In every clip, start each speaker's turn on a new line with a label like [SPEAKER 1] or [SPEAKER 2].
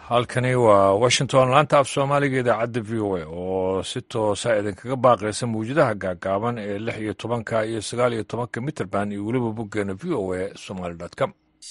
[SPEAKER 1] halkani waa washington laanta af soomaaliga idaacadda v o a oo si toosa idinkaga baaqaysa mawjadaha gaagaaban ee lix iyo tobanka iyo sagaal iyo tobanka mitrband iyo weliba boggeena v o a somaly com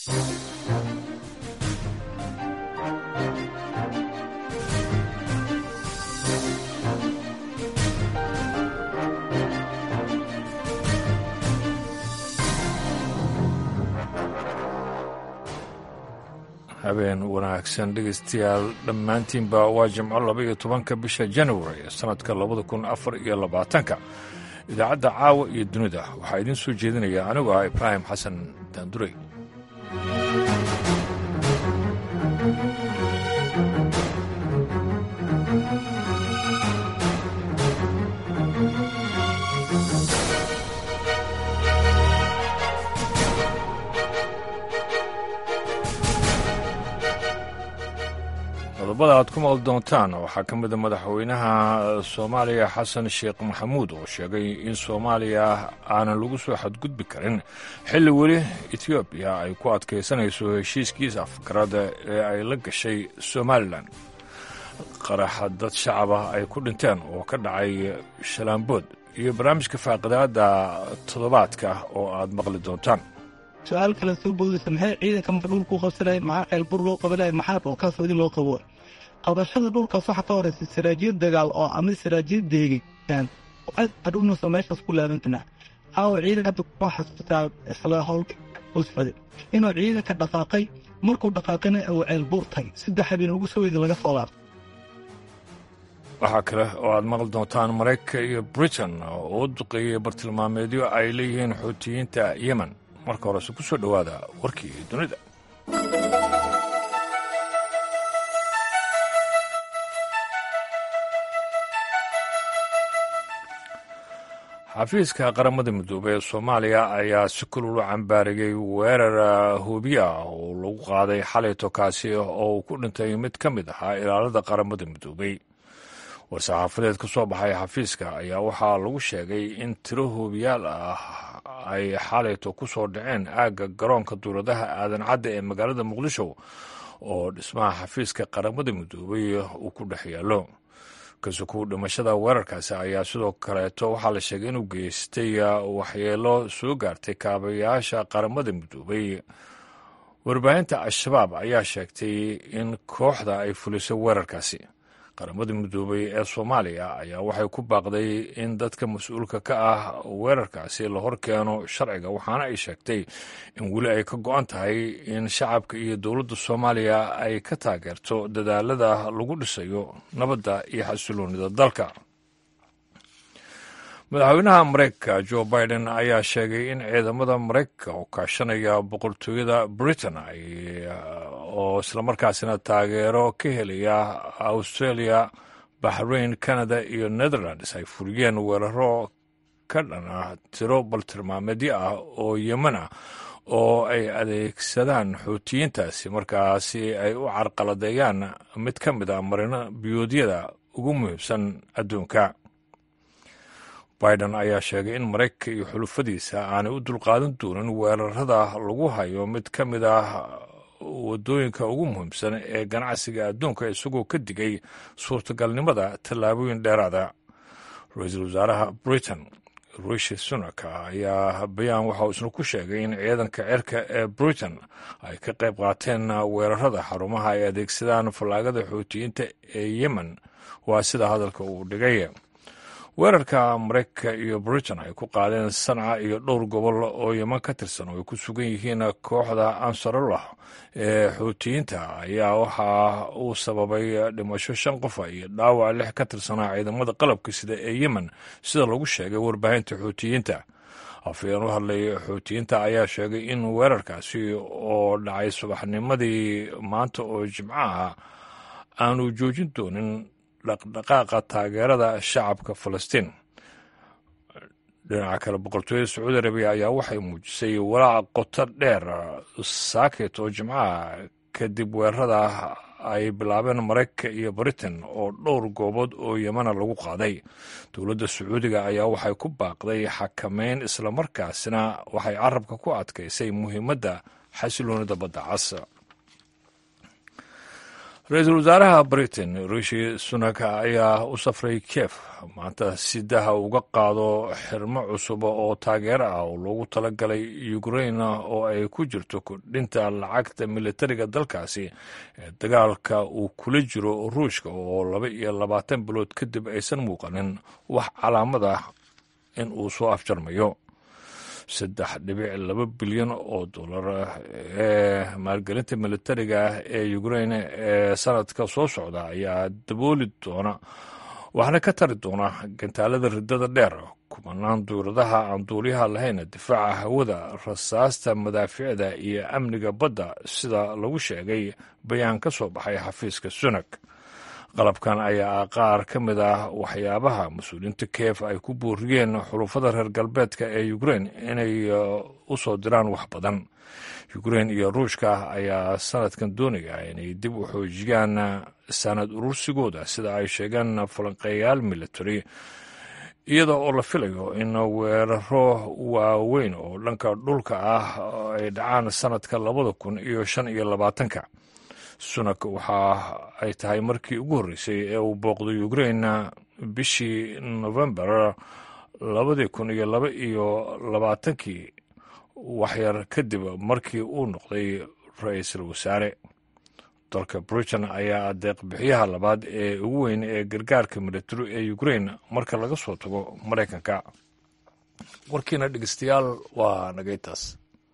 [SPEAKER 1] habeen wanaagsan dhegeystayaal dhammaantiinba waa jimco laba iyo tobanka bisha january ee sannadka labada kun afar iyo labaatanka idaacadda caawa iyo dunida waxaa idiin soo jeedinaya anigu ah ibraahim xasan daandurey qodobada aad ku maqli doontaan waxaa ka mida madaxweynaha soomaaliya xasan sheekh maxamuud oo sheegay in soomaaliya aanan lagu soo xadgudbi karin xilli weli etoobiya ay ku adkaysanayso heshiiskiisa afkarada ee ay la gashay somalilan qaraxa dad shacaba ay ku dhinteen oo ka dhacay shalaambood iyo barnaamijka faaqidaada toddobaadka oo aad maqli doontaan
[SPEAKER 2] su-aal kale soo boodaysa maxay ciidanka mar dhulku qabsanaya maxaa ceelbur loo qabanaya maxaa dhulkaasodi loo qabo qabashada dhulkaas waxaa ka horeysa saraajiyad dagaal oo ama saraajiyad deegaan adhugnusa meeshaas ku laabantana aawo ciidanka hadda kuma xasuutaa isla howlka u socday inuu ciidanka dhaqaaqay markuu dhaqaaqana uu ceelbuur tagay saddex habeen ugu soo weyda laga soo laabtay
[SPEAKER 1] waxaa kale oo aad maqli doontaan maraykanka iyo britain oo u duqeeyey bartilmaameedyo ay leeyihiin xuutiyiinta yemen marka horese ku soo dhowaada warkii dunida xafiiska qaramada midoobey ee soomaaliya ayaa si kulul u cambaarigay weerar hubiye ah oo lagu qaaday xalayto kaasi oo uu ku dhintay mid ka mid ahaa ilaalada qaramada midoobey war-saxaafadeed ka soo baxay xafiiska ayaa waxaa lagu sheegay in tiro hubiyaal ah ay xalayto ku soo dhaceen aagga garoonka duuradaha aadan cadda ee magaalada muqdisho oo dhismaha xafiiska qaramada midoobey uu ku dhex yaallo kasuku dhimashada weerarkaasi ayaa sidoo kaleeto waxaa la sheegay inuu geystay waxyeelo soo gaartay kaabayaasha qaramada midoobey warbaahinta al-shabaab ayaa sheegtay in kooxda ay fulisay weerarkaasi qaramada midoobey ee soomaaliya ayaa waxay ku baaqday in dadka mas-uulka ka ah weerarkaasi la hor keeno sharciga waxaana ay sheegtay in weli ay ka go-an tahay in shacabka iyo dowladda soomaaliya ay ka taageerto dadaalada lagu dhisayo nabadda iyo xasiloonida dalka madaxweynaha mareykanka jo biden ayaa sheegay in ciidamada mareykanka oo kaashanaya boqortooyada britain oo islamarkaasina taageero ka helaya australia bahrain canada iyo netherlands ay fuliyeen weeraro ka dhan ah tiro baltilmaameedyo ah oo yemen ah oo ay adeegsadaan xuutiyiintaasi markaasi ay u carqaladeeyaan mid ka mid a marino biyoodyada ugu muhiimsan adduunka biden ayaa sheegay in maraykanka iyo xulufadiisa aanay u dulqaadan doonin weerarada lagu hayo mid ka mid ah waddooyinka ugu muhiimsan ee ganacsiga adduunka isagoo ka digay suurtagalnimada tallaabooyin dheeraada ra-iisul wasaaraha britain rishi sunak ayaa bayaan waxa uu isna ku sheegay in ciidanka cirka ee britain ay ka qayb qaateen weerarada xarumaha ay adeegsadaan fallaagada xuutiyiinta ee yemen waa sida hadalka uu dhigay weerarka maraykanka iyo britain ay ku qaadeen sanca iyo dhowr gobol oo yeman ka tirsan oo ay ku sugan yihiin kooxda ansarullah ee xuutiyiinta ayaa waxa uu sababay dhimasho shan qofa iyo dhaawac lix ka tirsanaa ciidamada qalabka sida ee yemen sida lagu sheegay warbaahinta xuutiyiinta afayeen u hadlay xuutiyiinta ayaa sheegay in weerarkaasi oo dhacay subaxnimadii maanta oo jimco ah aanu joojin doonin dhaqdhaqaaqa taageerada shacabka falastiin dhinaca kale boqortooyada sacuudi arabiya ayaa waxay muujisay walaac qoto dheer saaket oo jimcaha kadib weerarada ay bilaabeen maraykanka iyo britain oo dhowr goobood oo yemana lagu qaaday dowladda sacuudiga ayaa waxay ku baaqday xakameyn islamarkaasina waxay carabka ku adkaysay muhiimadda xasiloonida badda cas ra-iisul wasaaraha britain rishi sunak ayaa u safray kiev maanta si daha uga qaado xirmo cusub oo taageero ah oo loogu talagalay ukrain oo ay ku jirto kordhinta lacagta militariga dalkaasi ee dagaalka uu kula jiro ruushka oo laba iyo labaatan bilood kadib aysan muuqanin wax calaamad ah in uu soo afjarmayo saddex dhibic laba bilyan oo dollar ee maalgelinta militariga ee ukrain ee sanadka soo socda ayaa dabooli doona waxaana ka tari doona gantaalada riddada dheer kumanaan duuradaha aan duuliyaha lahayn difaaca hawada rasaasta madaaficda iyo amniga badda sida lagu sheegay bayaan ka soo baxay xafiiska sunak qalabkan ayaa ah qaar ka mid ah waxyaabaha mas-uuliyiinta kiev ay ku booriyeen xulufada reer galbeedka ee ukrain inay u soo diraan wax badan ukrain iyo ruushka ayaa sanadkan doonaya inay dib u xoojiyaan sanad urursigooda sida ay sheegeen falanqeeyaal military iyada oo la filayo in weeraro waaweyn oo dhanka dhulka ah ay dhacaan sanadka labada kun iyo shan iyo labaatanka sunak waxa ay tahay markii ugu horreysay ee uu booqday ukrain bishii novembar labadii kun iyo laba iyo labaatankii waxyar kadib markii uu noqday ra-iisul wasaare dalka britain ayaa adeeq bixiyaha labaad ee ugu weyn ee gargaarka militari ee ukrain marka laga soo tago maraykanka warkiina dhegeystayaal waa nagaytaas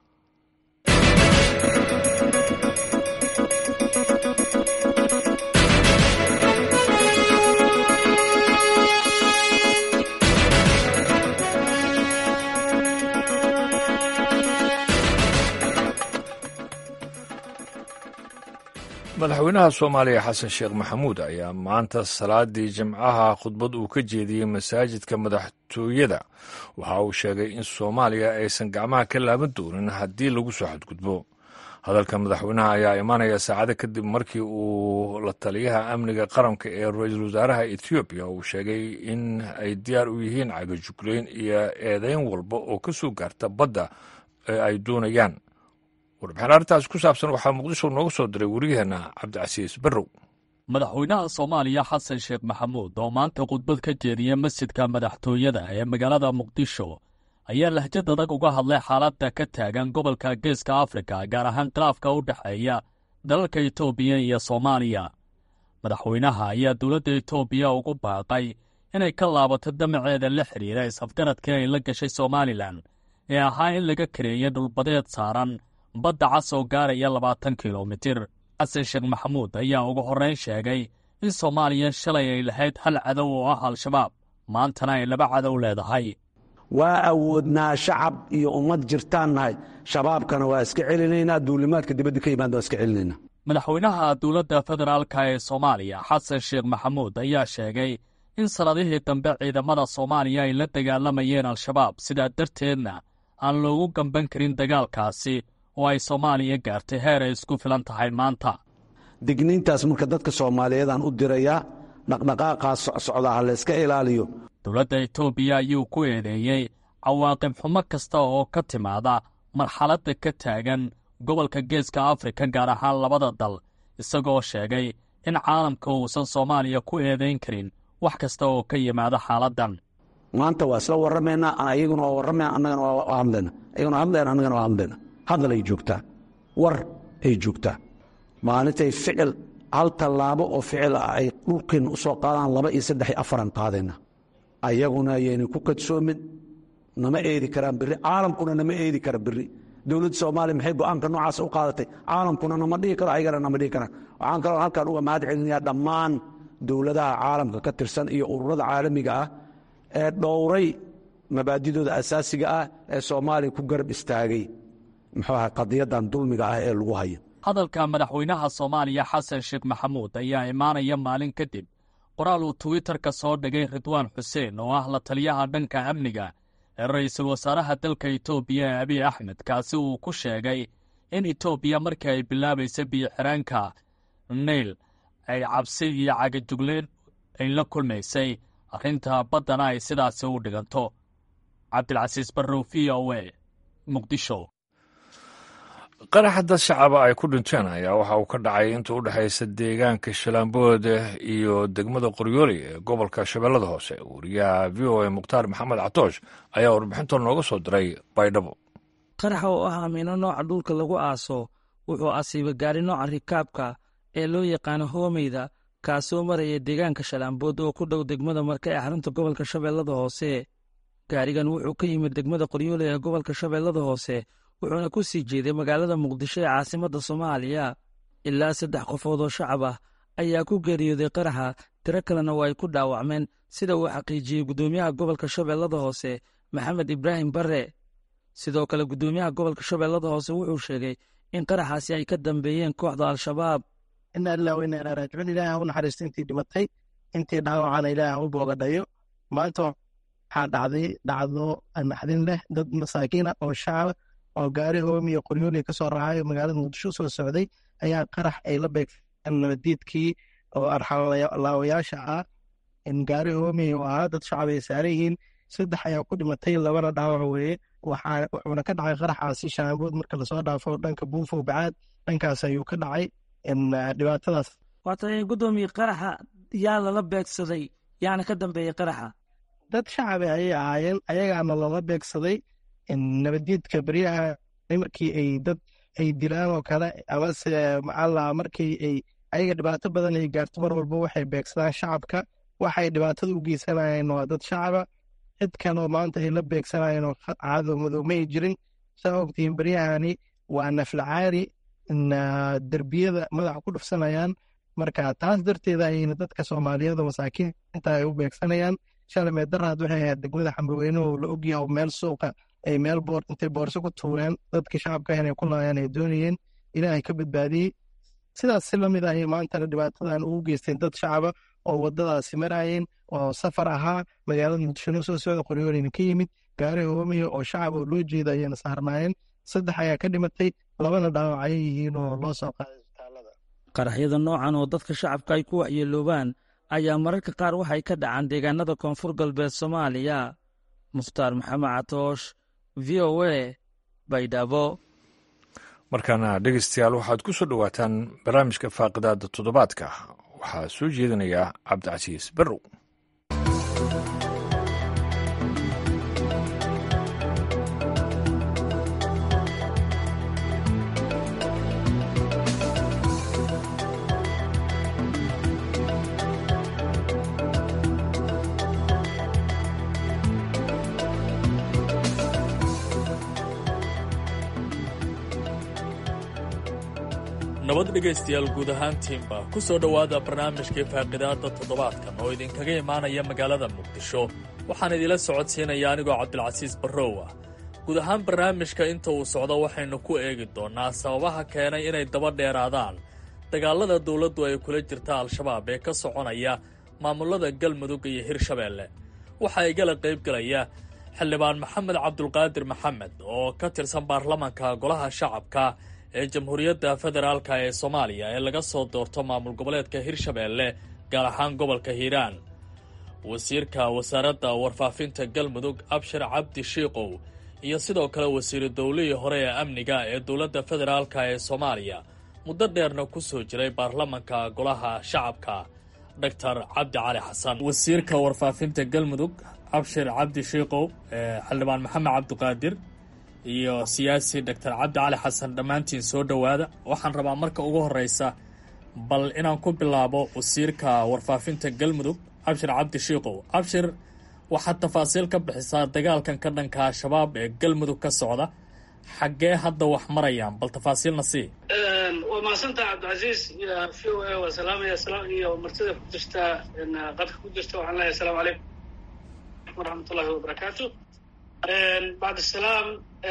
[SPEAKER 1] madaxweynaha soomaaliya xasan sheekh maxamuud ayaa maanta salaadii jimcaha khudbad uu ka jeediyey masaajidka madaxtooyada waxa uu sheegay in soomaaliya aysan gacmaha ka laaban doonin haddii lagu soo xadgudbo hadalka madaxweynaha ayaa imaanaya saacado kadib markii uu la taliyaha amniga qaranka ee ra-iisul wasaaraha ethoobiya uu sheegay in ay diyaar u yihiin cagajugleyn iyo eedeyn walba oo ka soo gaarta badda ee ay doonayaan warbixin arrintaas ku saabsan waxaa muqdisho nooga soo diray wariyaheenna cabdicasiis barrow
[SPEAKER 3] madaxweynaha soomaaliya xasan sheekh maxamuud oo maanta khudbad ka jeediyey masjidka madaxtooyada ee magaalada muqdisho ayaa lahjad adag uga hadlay xaaladda ka taagan gobolka geeska afrika gaar ahaan khilaafka u dhexeeya dalalka etoobiya iyo soomaaliya madaxweynaha ayaa dowladda etoobiya ugu baaqay inay ka laabato damaceeda la xidhiira is-afgaradkii ay la gashay somalilan ee ahaa in laga kareeyay dhulbadeed saaran badda cas oo gaaraya labaatan kilomitir xasan sheekh maxamuud ayaa ugu horrayn sheegay in soomaaliya shalay ay lahayd hal cadow oo ah al-shabaab maantana ay laba cadow leedahay
[SPEAKER 4] waa awoodnaa shacab iyo ummad jirtaan nahay shabaabkana waa iska celinaynaa duulimaadka dibadda ka yimaada waa iska celinaynaa
[SPEAKER 3] madaxweynaha dowladda federaalka ee soomaaliya xasan sheekh maxamuud ayaa sheegay in sannadihii dambe ciidamada soomaaliya ay la dagaalamayeen al-shabaab sidaa darteedna aan loogu gamban karin dagaalkaasi oo ay soomaaliya gaartay heer ay isku filan tahay maanta
[SPEAKER 4] digniintaas marka dadka soomaaliyeedaan u dirayaa dhaqdhaqaaqaa socsocda ha layska ilaaliyo
[SPEAKER 3] dowladda etoobiya ayuu ku eedeeyey cawaaqib xumo kasta oo ka timaada marxaladda ka taagan gobolka geeska afrika gaar ahaan labada dal isagoo sheegay in caalamka uusan soomaaliya ku eedayn karin wax kasta oo ka yimaada xaaladdan
[SPEAKER 4] maanta waa isla warramaynaa ayaguna waa warramaya annagana waa hadlayna ayaguna waa hadlayna annagana waa hadlayna hadal ay joogtaa war ay joogtaa maalintay ficil hal tallaabo oo ficil ah ay dhulkeenna u soo qaadaan laba iyo saddex iyo afaran qaadayna ayaguna ayayna ku kadsoomin nama eedi karaan berri caalamkuna nama eedi kara berri dowladda soomaaliya maxay go'aanka noocaas u qaadatay caalamkuna nama dhihi karo ayagana nama dhihi karaan waxaan kaloo halkan uga mahad celinayaa dhammaan dowladaha caalamka ka tirsan iyo ururada caalamiga ah ee dhowray mabaadidooda asaasiga ah ee soomaaliya ku garab istaagay muxuu aha qadiyadan dulmiga ah ee lagu hayo
[SPEAKER 3] hadalka madaxweynaha soomaaliya xasan sheekh maxamuud ayaa imaanaya maalin kadib qoraal uu twitterka soo dhigay ridwaan xuseen oo ah la taliyaha dhanka amniga ee ra'iisul wasaaraha dalka etoobiya ee abiy axmed kaasi uu ku sheegay in etoobiya markii ay bilaabaysa biyo-xiraanka nayl ay cabsi iyo cagajugleen ay la kulmaysay arrinta baddana ay sidaasi u dhiganto cabdilcasiis barrow v o a muqdisho
[SPEAKER 1] qaraxa dad shacaba ay ku dhinteen ayaa waxa uu ka dhacay inta u dhexaysa deegaanka shalaambood iyo degmada qoryooli ee gobolka shabeellada hoose wariyaha v o a mukhtaar maxamed catoosh ayaa warbixinta nooga soo diray baydhabo
[SPEAKER 5] qaraxa oo ah amiino nooca dhulka lagu aaso wuxuu asiibay gaari nooca rikaabka ee loo yaqaano hoomeyda kaasoo maraya deegaanka shalaambood oo ku dhow degmada marka ee xarunta gobolka shabeellada hoose gaarigan wuxuu ka yimid degmada qoryooli ee gobolka shabeellada hoose wuxuuna ku sii jeeday magaalada muqdisho ee caasimadda soomaaliya ilaa saddex qofood oo shacab ah ayaa ku geeriyooday qaraxa tiro kalena waa ay ku dhaawacmeen sida uu xaqiijiyey guddoomiyaha gobolka shabeellada hoose maxamed ibraahim barre sidoo kale guddoomiyaha gobolka shabeellada hoose wuxuu sheegay in qaraxaasi ay ka dambeeyeen kooxda al-shabaab
[SPEAKER 2] ina ilaa wa inaa raajicuun ilaaha u naxariista intii dhimatay intii dhaawacana ilaaha u boogadhayo maanta waxaa dhacday dhacdo naxdin leh dad masaakiina oo shacaba oo gaari hoomiyo qoryooli ka soo raacayo magaalada muqdisho soo socday ayaa qarax ay la beegteen nabadiidkii oo arxalaawayaasha ah gaari hoomiyo oo ahaa dad shacab ay saaran yihiin saddex ayaa ku dhimatay labana dhaawac weeye wuxuuna ka dhacay qaraxaasi shaabood marka lasoo dhaafo dhanka buufow bacaad dhankaas ayuu ka dhacay dhibaatadaas
[SPEAKER 5] waata guddoomiye qaraxa yaa lala beegsaday yaana ka dambeeyey qaraxa
[SPEAKER 2] dad shacabi ayay ahaayeen ayagaana lala beegsaday nabadiidka beryaha markii ay dad ay dilaan oo kale amase macala markii ay ayaga dhibaato badan ay gaarto mar walba waxay beegsadaan shacabka waxay dhibaatada u geysanayeen waa dad shacaba cid kaloo maanta ay la beegsanayeen oo caado madow ma ay jirin saa ogtihiin beryahani waa naflacaari derbiyada madaxa ku dhufsanayaan marka taas darteeda ayayna dadka soomaaliyeed masaakiinta ay u beegsanayaan shalay daraad waxay ahayd degmada xambaweyne oo la ogyaha meel suuqa ay meel boor intay boorso ku tuureen dadkii shacabka inay ku laayaan ay doonayeen ilaahay ka badbaadiyey sidaas si lamid ayay maantana dhibaatadan ugu geysteen dad shacaba oo wadadaasi marayeen oo safar ahaa magaalada muqdishona soo socda qoryoolina ka yimid gaari hoomiya oo shacab oo loo jeeda ayayna saarnaayeen saddex ayaa ka dhimatay labana dhaawac ayay yihiin oo loo soo qaaday isbitaalada
[SPEAKER 5] qaraxyada noocan oo dadka shacabka ay ku waxyeeloobaan ayaa mararka qaar waxay ka dhacaan deegaanada koonfur galbeed soomaaliya mukhtaar maxamed catoosh v o a baydhabo
[SPEAKER 1] markaana dhegeystayaal waxaad ku soo dhowaataan barnaamijka faaqidaada toddobaadka waxaa soo jeedinaya cabdicasiis barrow
[SPEAKER 3] nabad dhegaystayaal guud ahaantiinba ku soo dhowaada barnaamijkii faaqidaadda toddobaadkan oo idinkaga imaanaya magaalada muqdisho waxaan idila socodsiinaya anigoo cabdilcasiis barrow ah guud ahaan barnaamijka inta uu socdo waxaynu ku eegi doonnaa sababaha keenay inay daba dheeraadaan dagaallada dawladdu ay kula jirta al-shabaab ee ka soconaya maamullada galmudug iyo hirshabeelle waxaa igala qaybgelaya xildhibaan maxamed cabdulqaadir maxamed oo ka tirsan baarlamanka golaha shacabka ee jamhuuriyadda federaalka ee soomaaliya ee laga soo doorto maamul goboleedka hirshabeelle gaar ahaan gobolka hiiraan wasiirka wasaaradda warfaafinta galmudug abshir cabdi shiikow iyo sidoo kale wasiiru dowlihii hore ee amniga ee dowladda federaalka ee soomaaliya muddo dheerna ku soo jiray baarlamanka golaha shacabka doctor cabdi cali xasan wasiirka warfaafinta galmudug abshir cabdi shiikow xildhibaan maxamed cabdiqaadir iyo siyaasi doctor cabdi cali xasan dhammaantiin soo dhowaada waxaan rabaa marka ugu horeysa bal inaan ku bilaabo wasiirka warfaafinta galmudug abshir cabdi shiikow abshir waxaad tafaasiil ka bixisaa dagaalkan ka dhanka al-shabaab ee galmudug ka socda xaggee hadda wax marayaan bal tafaasiilna sii
[SPEAKER 6] waa mahadsantaha cabdicasiis v o a waa salaamaya iyo martida ku jirta qadka ku jirta waxaan leeyahay asalaamu calaykum waraxmat ullahi wabarakaatu bacd salaam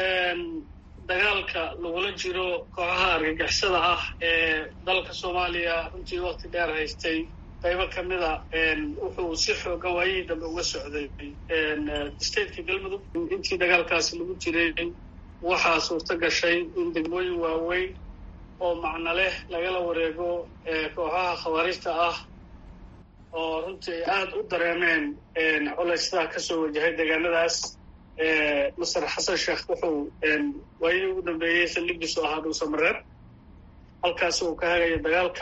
[SPEAKER 6] dagaalka lagula jiro kooxaha argagixisada ah ee dalka soomaaliya runtii wakti dheer haystay qaybo ka mida wuxuu si xoogan waayihii dambe uga socday stateka galmudug intii dagaalkaasi lagu jiray waxaa suurto gashay in degmooyin waaweyn oo macno leh lagala wareego kooxaha khawaarijta ah oo runtii ay aada u dareemeen culaysdaa kasoo wajahay deegaanadaas master xasan sheekh wuxuu waayadii ugu dambeeyey saldhigiisu ahaa dhuusamareer halkaas uu ka hagaya dagaalka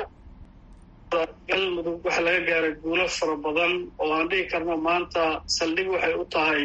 [SPEAKER 6] galmudug waxaa laga gaaray guulo fara badan oo aan dhihi karno maanta saldhig waxay u tahay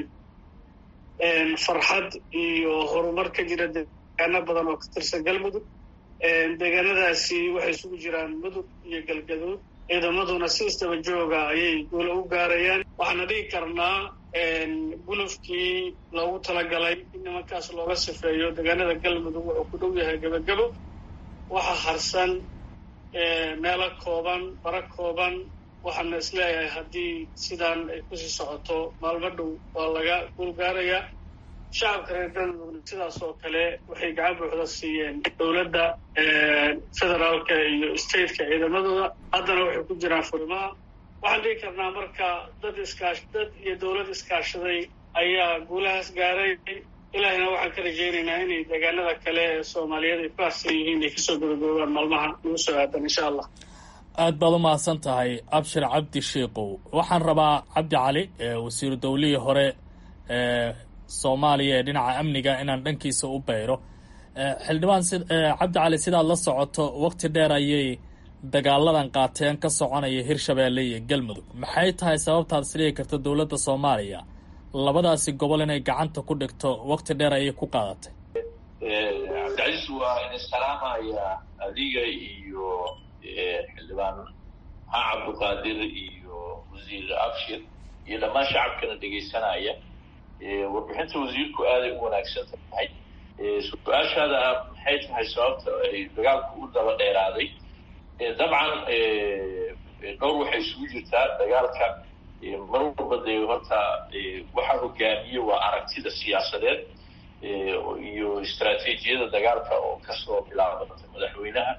[SPEAKER 6] farxad iyo horumar ka jira deegaano badan oo ka tirsan galmudug deegaanadaasi waxay isugu jiraan mudug iyo galgaduud ciidamaduna si isdaba jooga ayay guulo u gaarayaan waxaana dhihi karnaa gulufkii loogu talagalay in nimankaas looga sifeeyo deegaanada galmudug wuxuu ku dhow yahay gebagebo waxa harsan meelo kooban bara kooban waxaana isleeyahay haddii sidaan ay kusii socoto maalmo dhow waa laga guul gaarayaa shacabka reer galmudugna sidaas oo kale waxay gacan buuxda siiyeen dowladda federaalka iyo stateka ciidamadooda haddana waxay ku jiraan furimaha waxaan dhihi karnaa marka dad iskaash dad iyo dowlad iskaashaday ayaa guulahaas gaaray ilaahina waxaan ka rajaynaynaa inay deegaanada kale ee soomaaliyeed ay ku harsan yihiin ay kasoo gobogoobaan maalmaha nagu soo aadan insha allah
[SPEAKER 3] aad baad u mahadsan tahay abshir cabdi shiikow waxaan rabaa cabdi cali wasiiru dowlihii hore ee soomaaliya ee dhinaca amniga inaan dhankiisa u bayro xildhibaan cabdi cali sidaad la socoto waqti dheer ayay dagaaladan qaateen ka soconaya hirshabeelle iyo galmudug maxay tahay sababtaad isdhigi karta dowladda soomaaliya labadaasi gobol inay gacanta ku dhigto waqti dheer ayay ku qaadatay
[SPEAKER 7] cabdicasiis waa in salaamaya adiga iyo xildhibaan maxaa cabduqaadir iyo wasiir abshir iyo dhammaan shacabkana dhegaysanaya warbixinta wasiirku aaday u wanaagsan tahay su-aashaada maxay tahay sababta ay dagaalku u daba dheeraaday dabcan dhowr waxay isugu jirtaa dagaalka mar walba dee horta waxaa hogaamiye waa aragtida siyaasadeed iyo istraatiijiyada dagaalka oo kasoo bilaabata madaxweynaha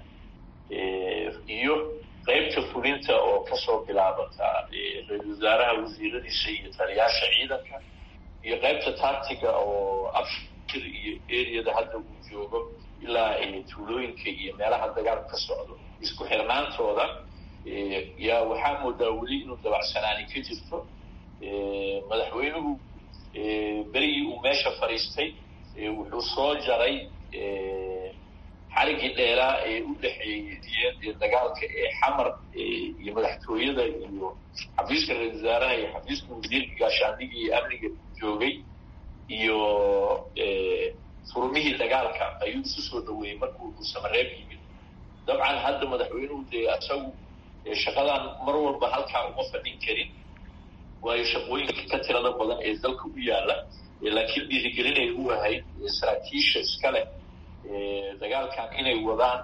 [SPEAKER 7] iyo qeybta fulinta oo kasoo bilaabata ra-isul wasaaraha wasiiradiisa iyo taliyaasha ciidanka iyo qeybta taatiga oo abshir iyo eriyada hadda uu joogo ilaa tuulooyinka iyo meelaha dagaalku ka socdo isku xirnaantooda yaa waxaa moodaa weli inuu dabacsanaani ka jirto madaxweynuhu berigii uu meesha fadhiistay wuxuu soo jaray xarigii dheeraa ee u dhexeeyey dagaalka ee xamar iyo madaxtooyada iyo xafiiska ra-isul wasaaraha iyo xafiiska wasiirka gaashaandhiga iyo amniga joogay iyo furumihii dagaalka ayuu isu soo dhaweeyey markuu uu samareeb yimid dabcan hadda madaxweynuhu dee isagu shaqadan mar walba halkaa uma fadhin karin waayo shaqooyinka ka tirada badan ee dalka u yaala laakiin dhiirigelinay u ahayd saraakiisha iska leh dagaalkan inay wadaan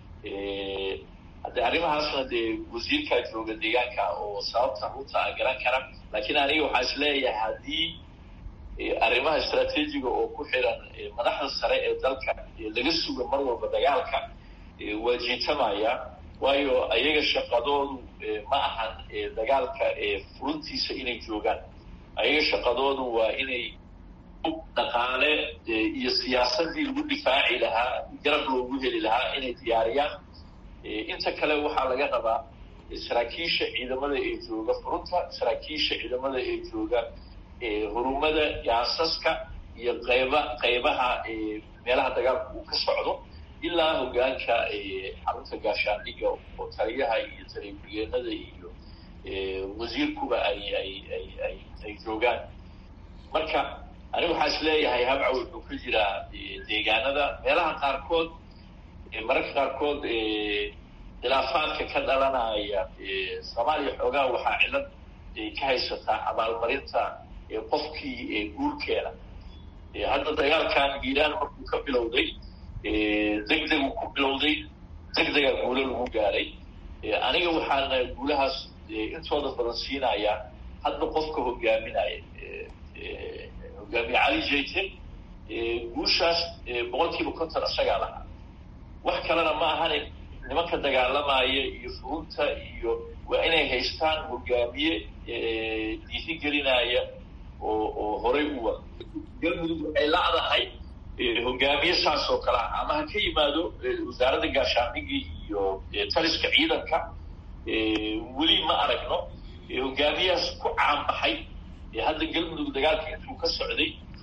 [SPEAKER 7] haddee arrimahaasna dee wasiirkaa jooga deegaanka oo sababta runta a garan kara laakiin aniga waxaa is leeyahay haddii arrimaha istraatiijiga oo ku xiran madaxda sare ee dalka laga suga mar walba dagaalka waa jiitamaya waayo ayaga shaqadoodu ma ahan dagaalka furuntiisa inay joogaan ayaga shaqadoodu waa inay dhaqaale iyo siyaasadii lagu difaaci lahaa garab loogu heli lahaa inay diyaariyaan inta kale waxaa laga rabaa saraakiisha ciidamada ee jooga furunta saraakiisha ciidamada ee jooga hurumada yaasaska iyo qayba qaybaha meelaha dagaalka uu ka socdo ilaa hogaanka xarunta gaashaandhiga oo taliyaha iyo taliya-ku-geenada iyo wasiirkuba ay ay ay ay ay joogaan marka aniga waxaa is leeyahay habca wuxuu ka jiraa deegaanada meelaha qaarkood mararka qaarkood khilaafaadka ka dhalanaya soomaaliya xoogaha waxaa cilad ka haysataa abaalmarinta qofkii guurkeena hadda dagaalkan iiraan markuu ka bilowday deg degu ku bilowday deg degaa guulo lagu gaaray aniga waxaana guulahaas intooda badan siinaya hadda qofka hogaaminaya hogaamiye cali jayte guushaas boqol kiiba konton isagaa lahaa wax kalena ma ahane nimanka dagaalamaya iyo furunta iyo waa inay haystaan hogaamiye dhiirigelinaya oo oo horay u wada galmudug waxay lacdahay hogaamiye saas oo kale ah ama ha ka yimaado wasaaradda gaashaandhigii iyo taliska ciidanka weli ma aragno hogaamiyahaas ku caanbaxay hadda galmudug dagaalka intuu ka socday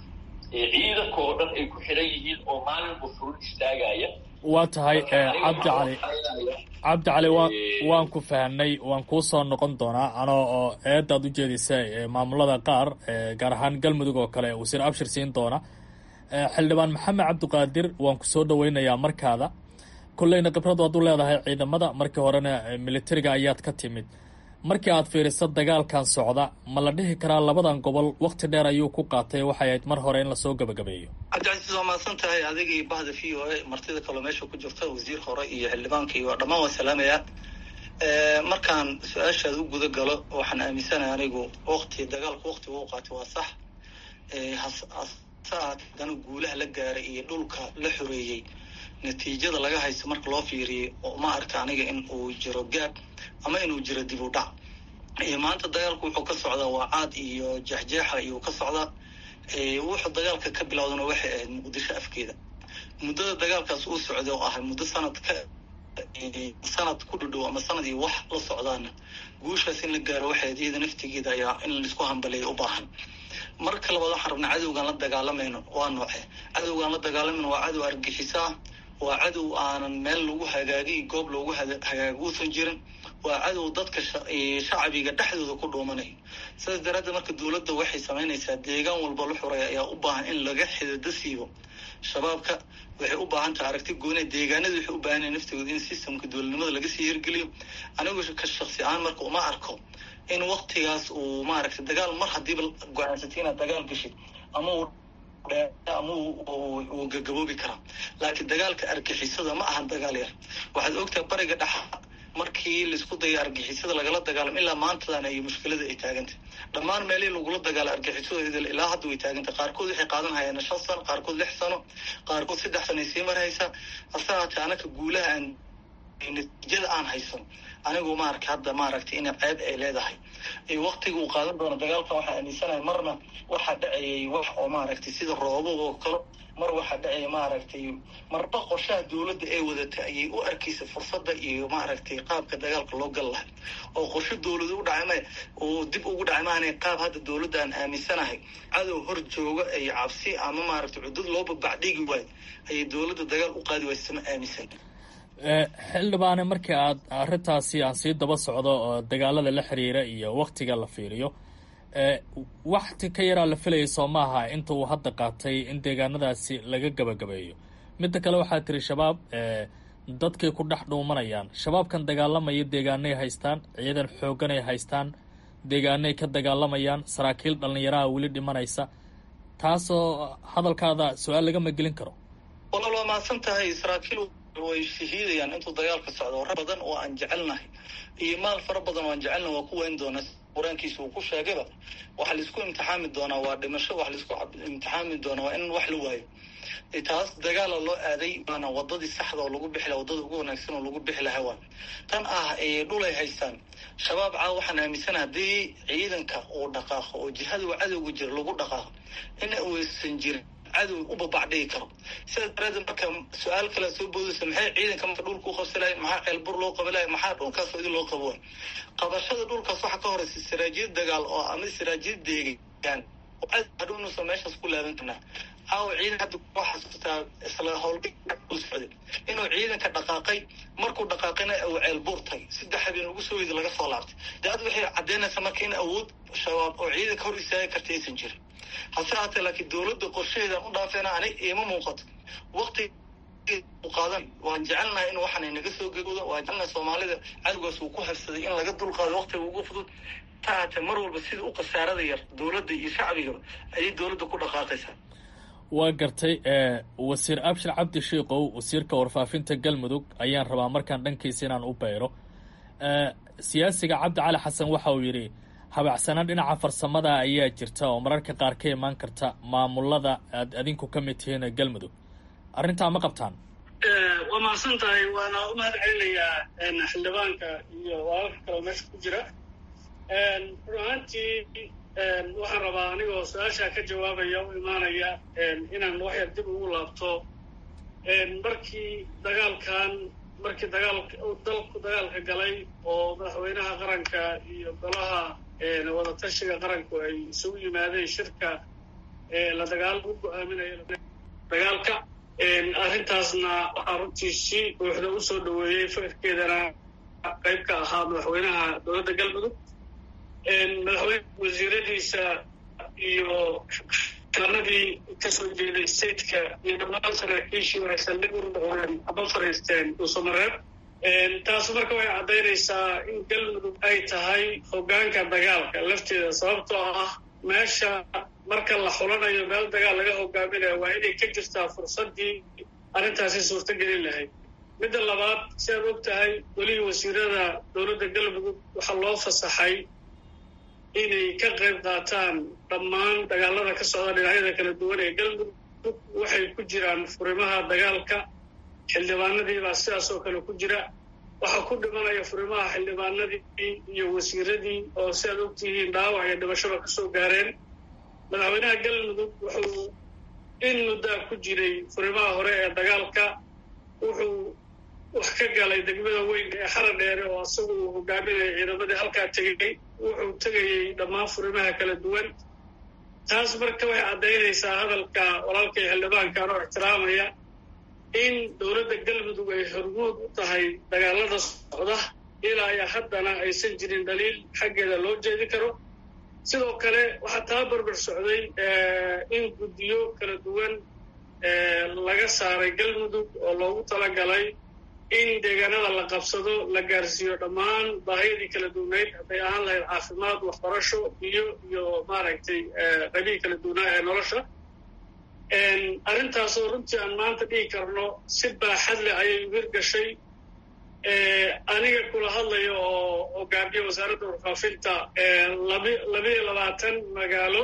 [SPEAKER 7] ciidanka oo dhan ay ku xidhan yihiin oo maalinba furun istaagaya
[SPEAKER 3] waa tahay cabdi cali cabdi cali wa waan ku fahnay waan kuu soo noqon doonaa anoo oo eedaad u jeedisa maamulada qaar gaar ahaan galmudug oo kale wasiir abshir siin doona xildhibaan maxamed cabdiqaadir waan ku soo dhaweynayaa markaada kolleyna khibrad waad u leedahay ciidamada markii horena militariga ayaad ka timid markii aad fiiriso dagaalkan socda ma la dhihi karaa labadan gobol wakti dheer ayuu ku qaatay waxay ahayd mar hore in lasoo gabagabeeyo
[SPEAKER 2] cabdicasiis waa mahadsan tahay adigii bahda v o a martida kaloo meesha ku jirta wasiir hore iyo xildhibaankii waa dhammaan waan salaamayaa markaan su-aashaad u guda galo waxaan aaminsanahay anigu wakti dagaalku waktiga u qaatay waa sax hasaadana guulaha la gaaray iyo dhulka la xoreeyey natiijada laga haysto marka loo fiiriyay ma arka aniga in uu jiro gaab ama inuu jiro dib u dhac maanta dagaalku wuxuu ka socdaa waa caad iyo jeexjeexa iyuu ka socdaa wuxuu dagaalka ka bilowdana waxay ahayd muqdisho afkeeda muddada dagaalkaas uu socday oo ahay muddo sanad ka sanad ku dhudhow ama sanad iyo wax la socdaana guushaas in la gaaro waxay ahayd iyada naftigeeda ayaa in laisku hambaleeya u baahan marka labaad waxaan rabnaa cadowgaan la dagaalamayno waa nooce cadowgaan la dagaalamayno waa cadow argixisaa waa cadow aanan meel lagu hagaagiy goob loogu hagaago uusan jirin waa cadow dadka shacbiga dhexdooda ku dhuumanayo sidaas daraaddeed marka dowladda waxay samaynaysaa deegaan walba la xuray ayaa u baahan in laga xidado siibo shabaabka waxay u baahan tahay aragti gooni deegaanada waxay u baahan yahay naftooda in systemka dowladnimada laga sii hirgeliyo anigu ka shaksi ahaan marka uma arko in waktigaas uu maaragtay dagaal mar haddiiba go-aansatay inaad dagaal gashid ama uu ama uu gagaboobi karaa laakiin dagaalka argixisada ma ahan dagaal yar waxaad ogtahay bariga dhexa markii laisku daya argixisada lagala dagaalamo ilaa maantadan ay mushkilada ay taagantay dhammaan meelihii lagula dagaala argixisada ilaa hadda way taagantay qaarkood waxay qaadan hayaan shan sano qaarkood lix sano qaarkood saddex sano ay sii marhaysaa hase haatee anaka guulaha aan natiijada aan haysan anigu maarka hadda maaragtay ina ceeb ay leedahay waktiga uu qaadan doono dagaalkan waxaa aaminsanahay marna waxaa dhacayay wax oo maaragtay sida roobo oo kale mar waxaa dhacaya maaragtay marba qorshaha dowladda ee wadatay ayay u arkaysa fursadda iyo maaragtay qaabka dagaalka loo gal lahay oo qorsho dowlada u dhacay ma oo dib ugu dhacay maana qaab hadda dowladda aan aaminsanahay cadow hor jooga ay cabsi ama maaragtay cudud loo babacdhigi waayo ayay dowladda dagaal u qaadi waysa ma aaminsan
[SPEAKER 3] xildhibaane markii aad arrintaasi aan sii daba socdo oo dagaalada la xiriira iyo waktiga la fiiriyo wakti ka yaraa la filayay soo maaha inta uu hadda qaatay in deegaanadaasi laga gabagabeeyo midda kale waxaa tiri shabaab dadkay ku dhex dhuumanayaan shabaabkan dagaalamaya deegaanay haystaan ciidan xoogganay haystaan deegaanay ka dagaalamayaan saraakiil dhallinyaraha weli dhimanaysa taasoo hadalkaada su-aal lagama gelin karo
[SPEAKER 2] walaal waa mahadsan tahay saraakiil way shahiidayaan intuu dagaalka socdo war badan oo aan jecelnahay iyo maal fara badan oo aan jecelnahay waa ku weyn doona qur-aankiisa uu ku sheegayba waxa laisku imtixaami doonaa waa dhimasho wax laisku imtixaami doonaa waa in wax la waayo taas dagaala loo aaday waana wadadii saxda oo lagu bixi laha wadada ugu wanaagsan oo lagu bixi laha waa tan ah dhulay haystaan shabaab caa waxaan aaminsana haddii ciidanka uu dhaqaaqo oo jihada uu cadowga jiro lagu dhaqaaqo in uusan jirin cadow u babacdhigi karo sidaas daraadeed marka su-aal kale soo boodaysa maxay ciidanka marka dhulka u qabsalahay maxaa ceelbur loo qabalaya maxaa dhulkaas idin loo qabo qabashada dhulkaas waxaa ka horeysa siraajiyad dagaal oo ama siraajiyad deegaan oo hadhownuusan meeshaas ku laaban karnaa caawa ciidan hadda ku xasuustaa isla howlga u socday inuu ciidanka dhaqaaqay markuu dhaqaaqayna uu ceelbuur tagay saddex habeen ugu soo weyda laga soo laabtay dee ad waxay caddeynaysaa marka in awood shabaab oo ciidanka hor istaagi karta aysan jirin hase haatee laakiin dowladda qorshaheedan u dhaafeena ani iima muuqato wakti qaadan waan jecelnahay in waxaan naga soo gegoodo waan jecelnahay soomaalida cadowgaas uu ku habsaday in laga dulqaado waktiga ugu fudud ta haatee mar walba sida u khasaarada yar dowladda iyo shacbigaba ayay dowladda ku dhaqaaqaysaa
[SPEAKER 3] waa gartay wasiir abshir cabdi shiikow wasiirka warfaafinta galmudug ayaan rabaa markaan dhankiisa inaan u beyro siyaasiga cabdi cali xasan waxa uu yidhi habacsanaan dhinaca farsamada ayaa jirta oo mararka qaar ka imaan karta maamulada aad adinku ka mid tihiin galmudug arrintaa ma qabtaan
[SPEAKER 6] waa mahadsan tahay waana u mahad celinayaa xildhibaanka iyo walalka kaleo meesha ku jira run ahaantii waxaan rabaa anigoo su-aashaa ka jawaabaya u imaanaya inaan waxyar dib ugu laabto markii dagaalkan markii dagaalka dalku dagaalka galay oo madaxweynaha qaranka iyo golaha wadatashiga qaranku ay isugu yimaadeen shirka la dagaal lagu go-aaminayo dagaalka arrintaasna waxaa runtii si buuxda u soo dhoweeyey fikirkeedana qayb ka ahaa madaxweynaha dowladda galmudug madaxweyne wasiiradiisa iyo kalanadii kasoo jeeday stateka iyo dhammaan saraakiishii waxay saldhig u noqdeen aba fariisteen dhuusamareeb taas marka waxay caddaynaysaa in galmudug ay tahay hoggaanka dagaalka lafteeda sababtoo ah meesha marka la xulanayo meel dagaal laga hogaaminayo waa inay ka jirtaa fursaddii arrintaasi suurto gelin lahayd midda labaad si aad og tahay welihii wasiirada dowladda galmudug waxaa loo fasaxay inay ka qayb qaataan dhammaan dagaalada ka socda dhinacyada kala duwan ee galmudug waxay ku jiraan furimaha dagaalka xildhibaanadiibaa sidaas oo kale ku jira waxaa ku dhimanaya furimaha xildhibaanadii iyo wasiiradii oo si aad ogtihiin dhaawac iyo dhimashaba kasoo gaareen madaxweynaha galmudug wuxuu in muddaa ku jiray furimaha hore ee dagaalka wuxuu wax ka galay degmada weyn ee xara dheere oo isagu uu hogaaminaya ciidamadii halkaa tegay wuxuu tegayey dhammaan furimaha kala duwan taas marka waxay caddaynaysaa hadalka walaalkay xildhibaankan oo ixtiraamaya in dowladda galmudug ay hormuud u tahay dagaalada socda ilaa iyo haddana aysan jirin dhaliil xaggeeda loo jeedi karo sidoo kale waxaa taa barbar socday in guddiyo kala duwan laga saaray galmudug oo loogu talagalay in deegaanada la qabsado la gaarsiiyo dhammaan baahiyadii kala duwanayd hadday ahaan lahayd caafimaad waxbarasho biyo iyo maaragtay qabiil kala duwanaa ee nolosha arrintaasoo runtii aan maanta dhigi karno si baaxad leh ayay wir gashay aniga kula hadlayo oo hogaamiye wasaaradda warfaafinta labiyo labaatan magaalo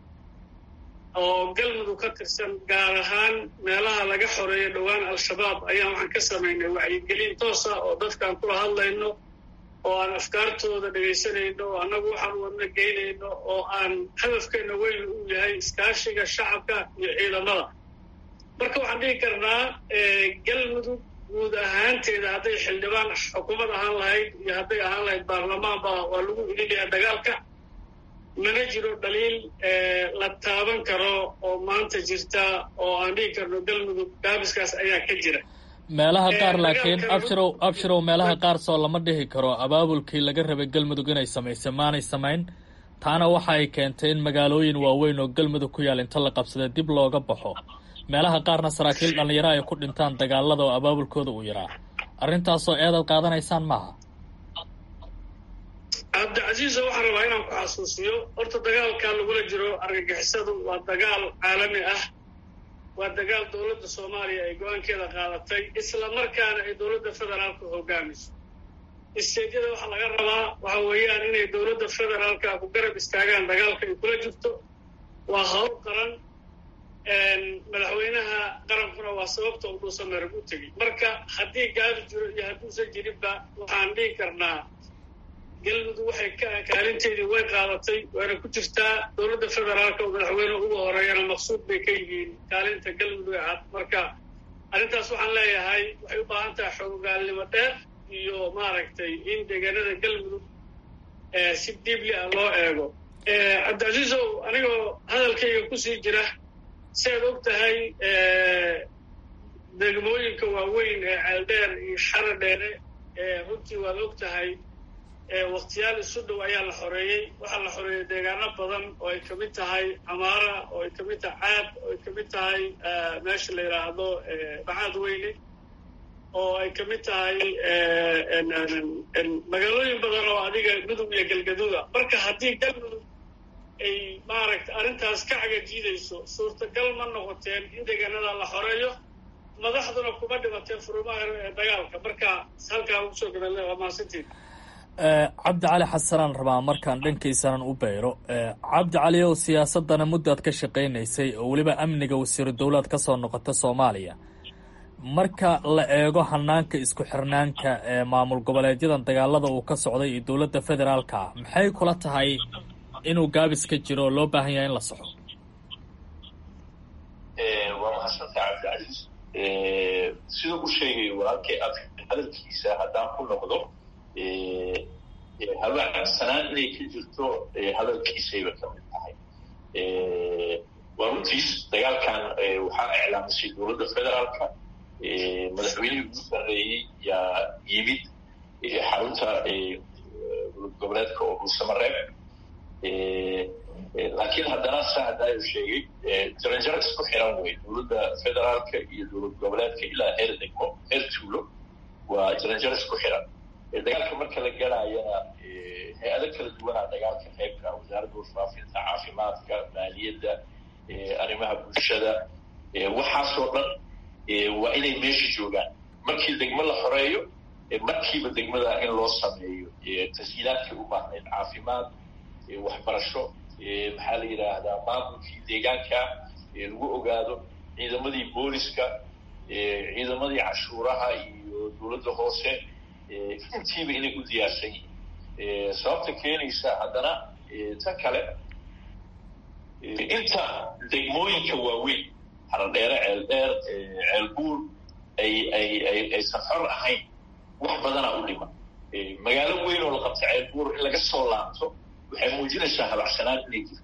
[SPEAKER 6] oo galmudug ka tirsan gaar ahaan meelaha laga xoreeyo dhowaan al-shabaab ayaan waxaan ka samaynay wacyigelin toosa oo dadkaan kula hadlayno oo aan afkaartooda dhegaysanayno oo annagu waxaan wadna geynayno oo aan hadafkeena weyn u yahay iskaashiga shacabka iyo ciidamada marka waxaan dhihi karnaa galmudug guud ahaanteeda hadday xildhibaan xukuumad ahaan lahayd iyo hadday ahaan lahayd baarlamaanba waa lagu ilinayaa dagaalka mana jiro dhaliil la taaban karo oo maanta jirta oo aan dhihi karno galmudug gaabiskaas ayaa ka jira
[SPEAKER 3] meelaha qaar laakiin abshirow abshirow meelaha qaar soo lama dhihi karo abaabulkii laga rabay galmudug inay samaysay maanay samayn taana waxa ay keentay in magaalooyin waaweyn oo galmudug ku yaal inta la qabsada dib looga baxo meelaha qaarna saraakiil dhallinyaro ay ku dhintaan dagaalada oo abaabulkooda uu yaraa arrintaasoo eedaad qaadanaysaan maaha
[SPEAKER 6] cabdicasiisa waxaan rabaa inaan ku xasuusiyo horta dagaalka lagula jiro argagixisadu waa dagaal caalami ah waa dagaal dowladda soomaaliya ay go-aankeeda qaadatay isla markaana ay dowladda federaalka hogaamiso isteedyada waxaa laga rabaa waxa weeyaan inay dowladda federaalka ku garab istaagaan dagaalka ay kula jirto waa hawl qaran madaxweynaha qarankuna waa sababta uu dhuusameerag u tegey marka haddii gaabi jiro iyo hadduusan jirinba waxaan dhihi karnaa galmudug waxay kaalinteedii way qaadatay waana ku jirtaa dowladda federaalka oo madaxweyne ugu horeeyana maqsuud bay ka yihiin kaalinta galmudug ee cad marka arrintaas waxaan leeyahay waxay u baahan tahay xoogaalnimo dheer iyo maaragtay in deegaanada galmudug si diibli ah loo eego cabdicasiisow anigoo hadalkayga kusii jira si aad og tahay degmooyinka waaweyn ee ceeldheer iyo xara dheere runtii waad og tahay waktiyaal isu dhow ayaa la xoreeyey waxaa la xoreeyey deegaano badan oo ay kamid tahay camaara oo ay kamid tahay caad oo ay kamid tahay meesha la yidhaahdo bacaad weyne oo ay kamid tahay magaalooyin badan oo adiga mudug iyo galgaduuda marka haddii galmudug ay maaragta arrintaas ka cagajiidayso suurtagal ma noqoteen in deegaanada la xoreeyo madaxduna kuma dhimateen furumaha ee dagaalka marka halkaa ugu soo gabale waa mahadsantiin
[SPEAKER 3] cabdi cali xasanaan rabaa markaan dhankaysanan u beyro cabdi cali ow siyaasadana muddaad ka shaqaynaysay oo weliba amniga wasiiru dowlaad ka soo noqota soomaaliya marka la eego hanaanka isku xirnaanka ee maamul goboleedyadan dagaalada uu ka socday iyo dowladda federaalka ah maxay kula tahay inuu gaabis ka jiro oo loo baahan yahay in la soxo
[SPEAKER 7] waa mahadsanta cabdicasiis siduu u sheegay walaalkay ad hadalkiisa haddaan ku noqdo habaacsanaan inay ka jirto hadalkiisayba ka mid tahay waa runtiis dagaalkan waxaa iclaamisay dowladda federaalka madaxweynihii ugu sarreeyey yaa yimid xarunta dowlad goboleedka oo dhuusamareeb laakiin haddana saa hadaayo sheegay jaranjaro isku xiran wey dowladda federaalka iyo dowlad goboleedka ilaa heer degmo heer tuulo waa jaranjaro isku xiran dagaalka marka la galaayana hay-ado kala duwanaa dagaalka qaybka wasaaradda warfaafinta caafimaadka maaliyadda arrimaha bulshada waxaasoo dhan waa inay meesha joogaan markii degmo la xoreeyo markiiba degmada in loo sameeyo tashiilaadkii u baahnayd caafimaad waxbarasho maxaa la yidhaahdaa maamulkii deegaanka lagu ogaado ciidamadii booliska ciidamadii cashuuraha iyo dowladda hoose intiiba inay u diyaarsan yihiin sababta keenaysa haddana ta kale inta degmooyinka waaweyn haradheere ceeldheer ceelbuur ay ay ay aysan xor ahayn wax badanaa u dhima magaalo weyn oo la qabta ceelbuur in laga soo laabto waxay muujinaysaa habacsanaan inay jirto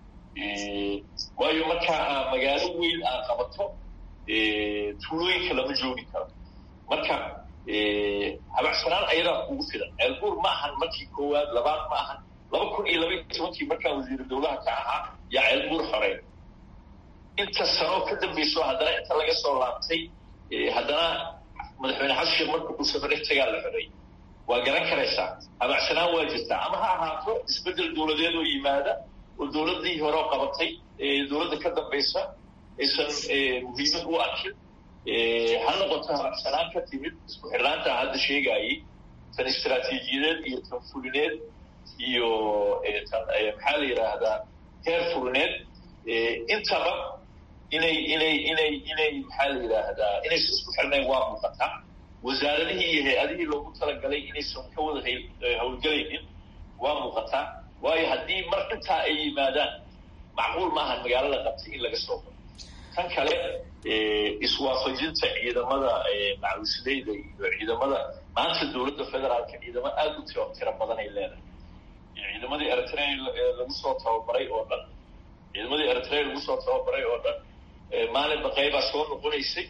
[SPEAKER 7] waayo markaa magaalo weyn aad qabato tuulooyinka lama joogi karo marka habacsanaan ayadaa kugu filan ceelbuur ma ahan markii koowaad labaad ma ahan laba kun iyo laba iyo tobankii markaa wasiiru dowlaha ka ahaa yaa ceelbuur xoreyn inta sanoo ka dambayso haddana inta laga soo laabtay haddana madaxweyne xasan sheekh marka uu safare tagaa la xoreeyey waa garan karaysaa habacsanaan waa jirtaa ama ha ahaato isbeddel dowladeed oo yimaada oo dowladdii hore oo qabatay dowladda ka dambaysa aysan muhiimad u arkin ha noqoto habacsanaan ka timid isku xirnaanta hadda sheegaayey tan istaraatiijiyadeed iyo tan fulineed iyo tan maxaa la yidhaahdaa heer fulineed intaba inay inay inay inay maxaa la yidhaahdaa inaysan isku xirnayn waa muuqataa wasaaradihii iyo hay-adihii loogu talagalay inaysan ka wada hawlgelaynin waa muuqataa waayo haddii mar intaa ay yimaadaan macquul maahan magaalo la qabtay in laga soo galo tan kale iswaafajinta ciidamada macawisleyda iyo ciidamada maanta dowladda federaalka ciidamo aada u tiro tiro badan ay leedahay ciidamadii eritrea lagu soo tababaray oo dhan ciidamadii eritrea lagu soo tababaray oo dhan maalinba qaybaa soo noqonaysay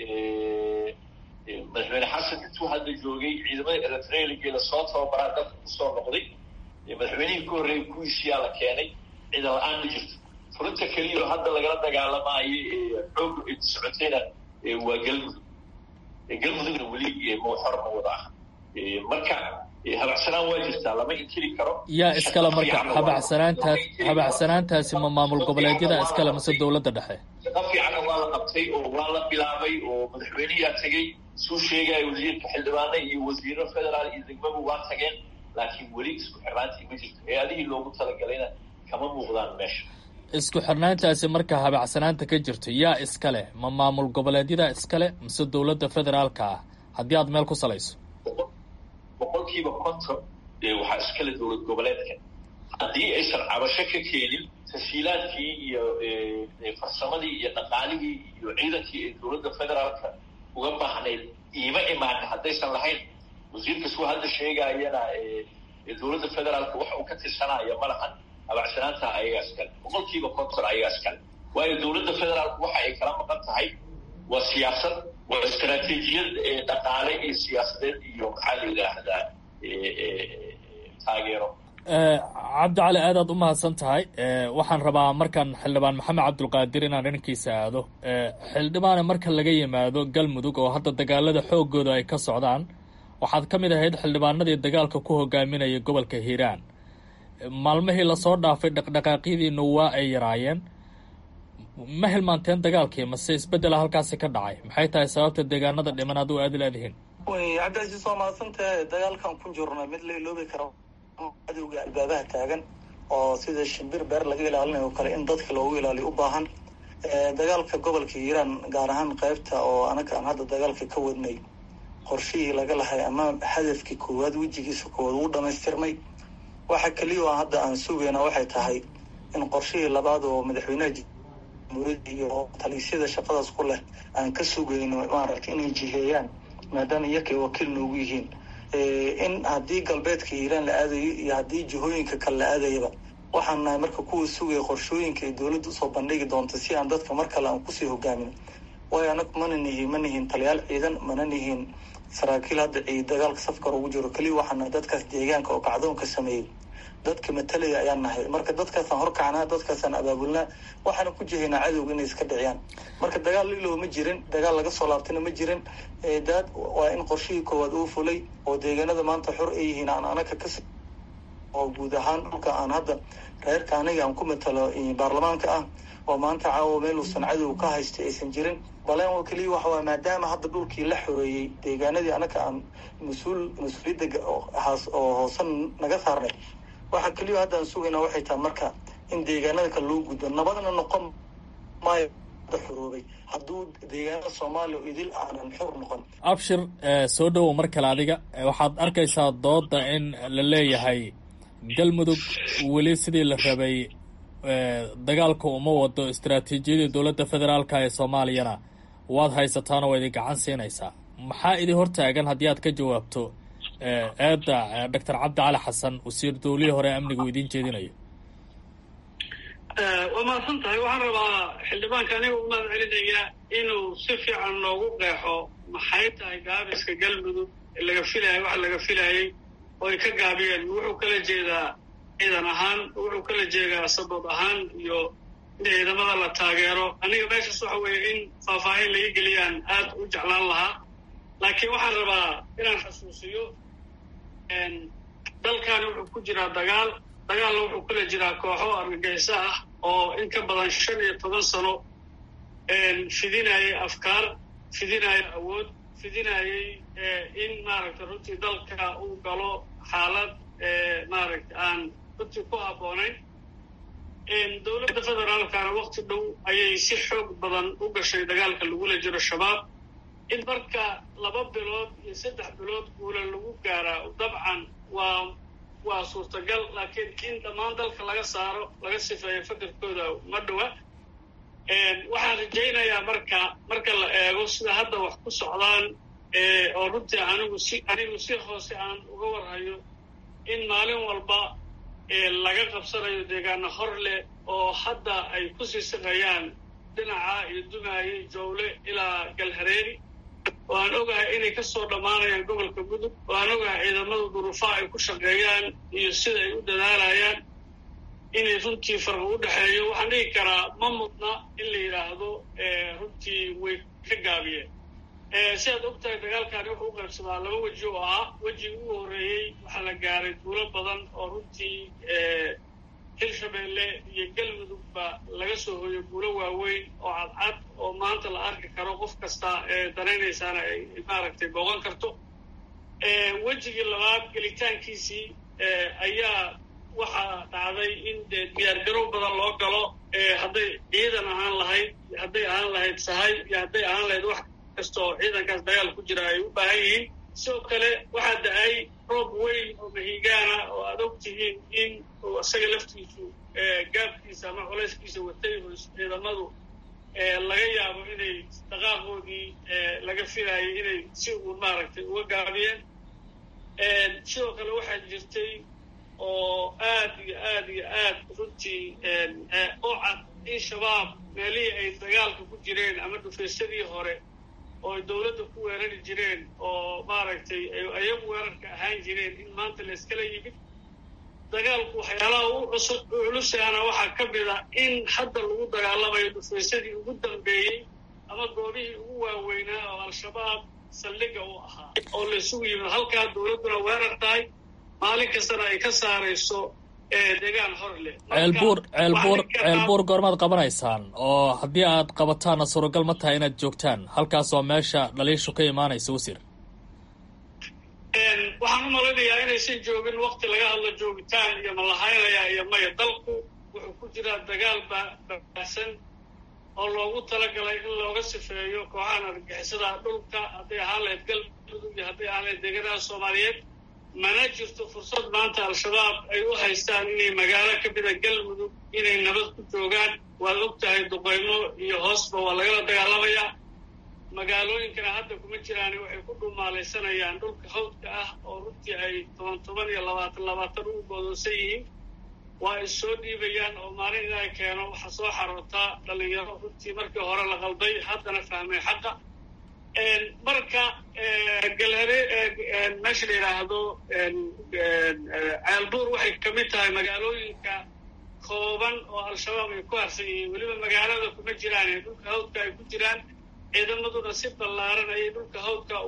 [SPEAKER 7] madaxweyne xasan intuu hadda joogay ciidamadii eritrealigeeda soo tababaraa dalka kusoo noqday madaxweynihii ka horreeyay kuwiisiyaa la keenay ciidan la-aan ma jirto furinta keliya oo hadda lagala dagaalamaayo xoog socotayna waa galmudug galmudugna weli xor ma wada ah marka habacsanaan waa jirtaa lama inkiri karo
[SPEAKER 3] yaa iskale marka habacsanaantaas habacsanaantaasi ma maamul goboleedyada iskale mise dowladda dhexe
[SPEAKER 7] shaqo fiicanna waa la qabtay oo waa la bilaabay oo madaxweyneyaa tegey suu sheegaya wasiirka xildhibaane iyo wasiiro federaal iyo degmaba waa tageen laakiin weli isku xirnaantii ma jirto hay-adihii loogu talagalayna kama muuqdaan meesha
[SPEAKER 3] isku xirnaantaasi marka habacsanaanta ka jirto yaa iskale ma maamul goboleedyada iskale mise dowladda federaalka ah haddii aad meel ku salayso
[SPEAKER 7] boqolkiiba konton waxaa iskale dowlad goboleedka haddii aysan cabasho ka keenin tashiilaadkii iyo farsamadii iyo dhaqaalihii iyo ciidankii ee dowladda federaalka uga baahnayd iima imaanin haddaysan lahayn wasiirka suu hadda sheegaayana dowladda federaalka wax uu ka tirsanaayo ma lahan habacsanaanta ayagaa iskale boqolkiiba konton ayagaa iskale waayo dowladda federaalku waxa ay kala maqan tahay waa siyaasad waa istaraatiijiyad dhaqaale iyo siyaasadeed iyo maxaa la yidhaahdaa taageero
[SPEAKER 3] cabdicali aadaad u mahadsan tahay waxaan rabaa markaan xildhibaan maxamed cabdulqaadir inaan dhankiisa aado xildhibaane marka laga yimaado galmudug oo hadda dagaalada xoogooda ay ka socdaan waxaad ka mid ahayd xildhibaanadii dagaalka ku hogaaminaya gobolka hiiraan maalmihii lasoo dhaafay dhaqdhaqaaqyadiina waa ay yaraayeen ma hilmaanteen dagaalkii mase isbeddela halkaasi ka dhacay maxay tahay sababta deegaanada dhiman aad u aadi leedihiin
[SPEAKER 2] cabdicaziis waa mahadsantahay dagaalkan ku jirna mid la iloobi karo cadowga albaabaha taagan oo sida shimbir beer laga ilaalinayo kale in dadka loogu ilaaliyo u baahan dagaalka gobolka hiiraan gaar ahaan qaybta oo anaga aan hadda dagaalka ka wadnay qorshihii laga lahay ama hadafkii koowaad wejigiisa koowaad uu dhamaystirmay waxa keliya oo hadda aan sugayna waxay tahay in qorshihii labaad oo madaxweynaha jamhuuriyadda iyo taliisyada shaqadaas ku leh aan ka sugayno maaragtay inay jiheeyaan maadaama iyakay wakiil noogu yihiin in haddii galbeedka hiiraan la aadayo iyo haddii jihooyinka kale la aadayaba
[SPEAKER 8] waxaan nahay marka kuwa sugaya qorshooyinka ay dowladda usoo bandhigi doonto si aan dadka mar kale aan kusii hogaamin waayo anagu mana nihiin ma nihiin taliyaal ciidan mana nihiin saraakiil hadda ciid dagaalka safkar ugu jiro keliya waxaan nahay dadkaas deegaanka oo kacdoonka sameeyey dadka matalaya ayaan nahay marka dadkaasaan horkacnaa dadkaasaan abaabulnaa waxaana ku jihaynaa cadowga inay iska dhiciyaan marka dagaal lilow ma jirin dagaal laga soo laabtayna ma jirin daad waa in qorshihii koowaad uu fulay oo deegaanada maanta xor ay yihiin aan anaka ka oo guud ahaan dhulka aan hadda reerka aniga aan ku matalo baarlamaanka ah oo maanta caawa meel uusan cadow ka haystay aysan jirin baleen oo keliya waxa waay maadaama hadda dhulkii la xoreeyey deegaanadii anaka aan mas-uul mas-uuliyadda haas oo hoosan naga saarnay waxa keliya hadda aan sugayna waxay tahay marka in deegaanada kale loo gudbo nabadna noqon maayo xoroobay hadduu deegaanada soomaaliya oo idil aanan xor noqon
[SPEAKER 3] abshir soo dhowow mar kale adiga waxaad arkaysaa dooda in la leeyahay galmudug weli sidii la rabay dagaalka uma wado istaraatiijiyadii dowladda federaalka ee soomaaliyana waad haysataanoo waa idin gacan siinaysaa maxaa idin hortaagan haddii aad ka jawaabto eedda doctor cabdi cali xasan wasiir dowlihii hore amnigu idiin jeedinayo
[SPEAKER 6] waa mahadsan tahay waxaan rabaa xildhibaanka aniga u mahad celinayaa inuu si fiican noogu qeexo maxay tahay gaabiska galmudug laga filaayay waxa laga filaayey oo ay ka gaabiyeen wuxuu kala jeedaa ciidan ahaan wuxuu kala jeedaa sabab ahaan iyo in ciidamada la taageero aniga meeshaas waxa weeye in faahfaahin laga geliyaan aad u jeclaan lahaa laakiin waxaan rabaa inaan xasuusiyo dalkani wuxuu ku jiraa dagaal dagaalna wuxuu kula jiraa kooxo argagixiso ah oo in ka badan shan iyo toban sano fidinayay afkaar fidinaya awood fidinayay in maaragtay runtii dalka uu galo xaalad maaragtay aan runtii ku habboonayn dowladda federaalkana wakti dhow ayay si xoog badan u gashay dagaalka lagula jiro shabaab in marka laba bilood iyo saddex bilood guula lagu gaaraa dabcan waa waa suurtagal laakiin in dhammaan dalka laga saaro laga sifeeyo fakarkooda ma dhowa waxaan rajaynayaa marka marka la eego sida hadda wax ku socdaan oo runtii anigu si anigu si hoose aan uga warhayo in maalin walba laga qabsanayo deegaano hor leh oo hadda ay ku sii siqayaan dhinaca iyo dumaaye jowle ilaa galhareeri oo aan ogahay inay ka soo dhammaanayaan gobolka gudub oo aan ogahay ciidamada duruufaha ay ku shaqeeyaan iyo sida ay u dadaalayaan inay runtii farqi u dhexeeyo waxaan dhigi karaa ma mudna in la yidhaahdo runtii way ka gaabiyeen si aad og tahay dagaalkani wuxuu u qaybsamaa laba weji oo ah wejigi ugu horreeyey waxaa la gaaray duulo badan oo runtii hirshabeelle iyo galmudugba laga soo hoyo guulo waaweyn oo cadcad oo maanta la arki karo qof kasta ee danaynaysaana ay maaragtay booqan karto wejigii labaad gelitaankiisii ayaa waxaa dhacday in dee diyaargarow badan loo galo hadday ciidan ahaan lahayd hadday ahaan lahayd sahay iyo hadday ahaan lahayd wax kasta oo ciidankaas dagaal ku jira ay u baahan yihiin sidoo kale waxaa da-ay roob weyn oo mahigaana oo aad og tihiin in uu isaga laftiisu gaabkiisa ama culayskiisa watay oo ciidamadu laga yaabo inay dhaqaaqoodii laga filaayay inay si uun maaragtay uga gaabiyeen sidoo kale waxaa jirtay oo aad iyo aad iyo aad runtii oo cad in shabaab meelihii ay dagaalka ku jireen ama dhufaysadii hore oo ay dowladda ku weerari jireen oo maaragtay ayagu weerarka ahaan jireen in maanta la iskala yimid dagaalku waxyaalaha u cusub u culusaana waxaa ka mid a in hadda lagu dagaalamayo dhufaysadii ugu dambeeyey ama goobihii ugu waaweynaa oo al-shabaab saldhiga u ahaa oo la isugu yimid halkaa dowladduna weerar tahay maalin kastana ay ka saarayso deegaan hor leh
[SPEAKER 3] ceelbuur ceelbuur ceelbuur goormaad qabanaysaan oo haddii aad qabataanna suuragal ma tahay inaad joogtaan halkaas oo meesha dhaliishu ka imaanaysa wasiir
[SPEAKER 6] waxaan u malaynayaa inaysan joogin wakti laga hadlo joogitaan iyo malahaynayaa iyo maya dalku wuxuu ku jiraa dagaal babaahsan oo loogu talagalay in looga sifeeyo kooxahan argixisada dhulka hadday ahaan lahayd galmudug iyo hadday ahaan lahayd deegaanaha soomaaliyeed mana jirto fursad maanta al-shabaab ay u haystaan inay magaalo ka mida galmudug inay nabad ku joogaan waad og tahay duqaymo iyo hoosba waa lagala dagaalamayaa magaalooyinkana hadda kuma jiraani waxay ku dhumaalaysanayaan dhulka hawdka ah oo runtii ay toban toban iyo labaatan labaatan ugu goodoosan yihiin waa is soo dhiibayaan oo maalin ilaahay keeno waxaa soo xarootaa dhalinyaro runtii markii hore la qalday haddana fahmay xaqa marka galhare meesha la yidhaahdo ceelbuur waxay ka mid tahay magaalooyinka kooban oo al-shabaab ay ku harsan yihiin weliba magaalada kuma jiraan dhulka hawdka ay ku jiraan ciidamaduna si ballaaran ayay dhulka hawdka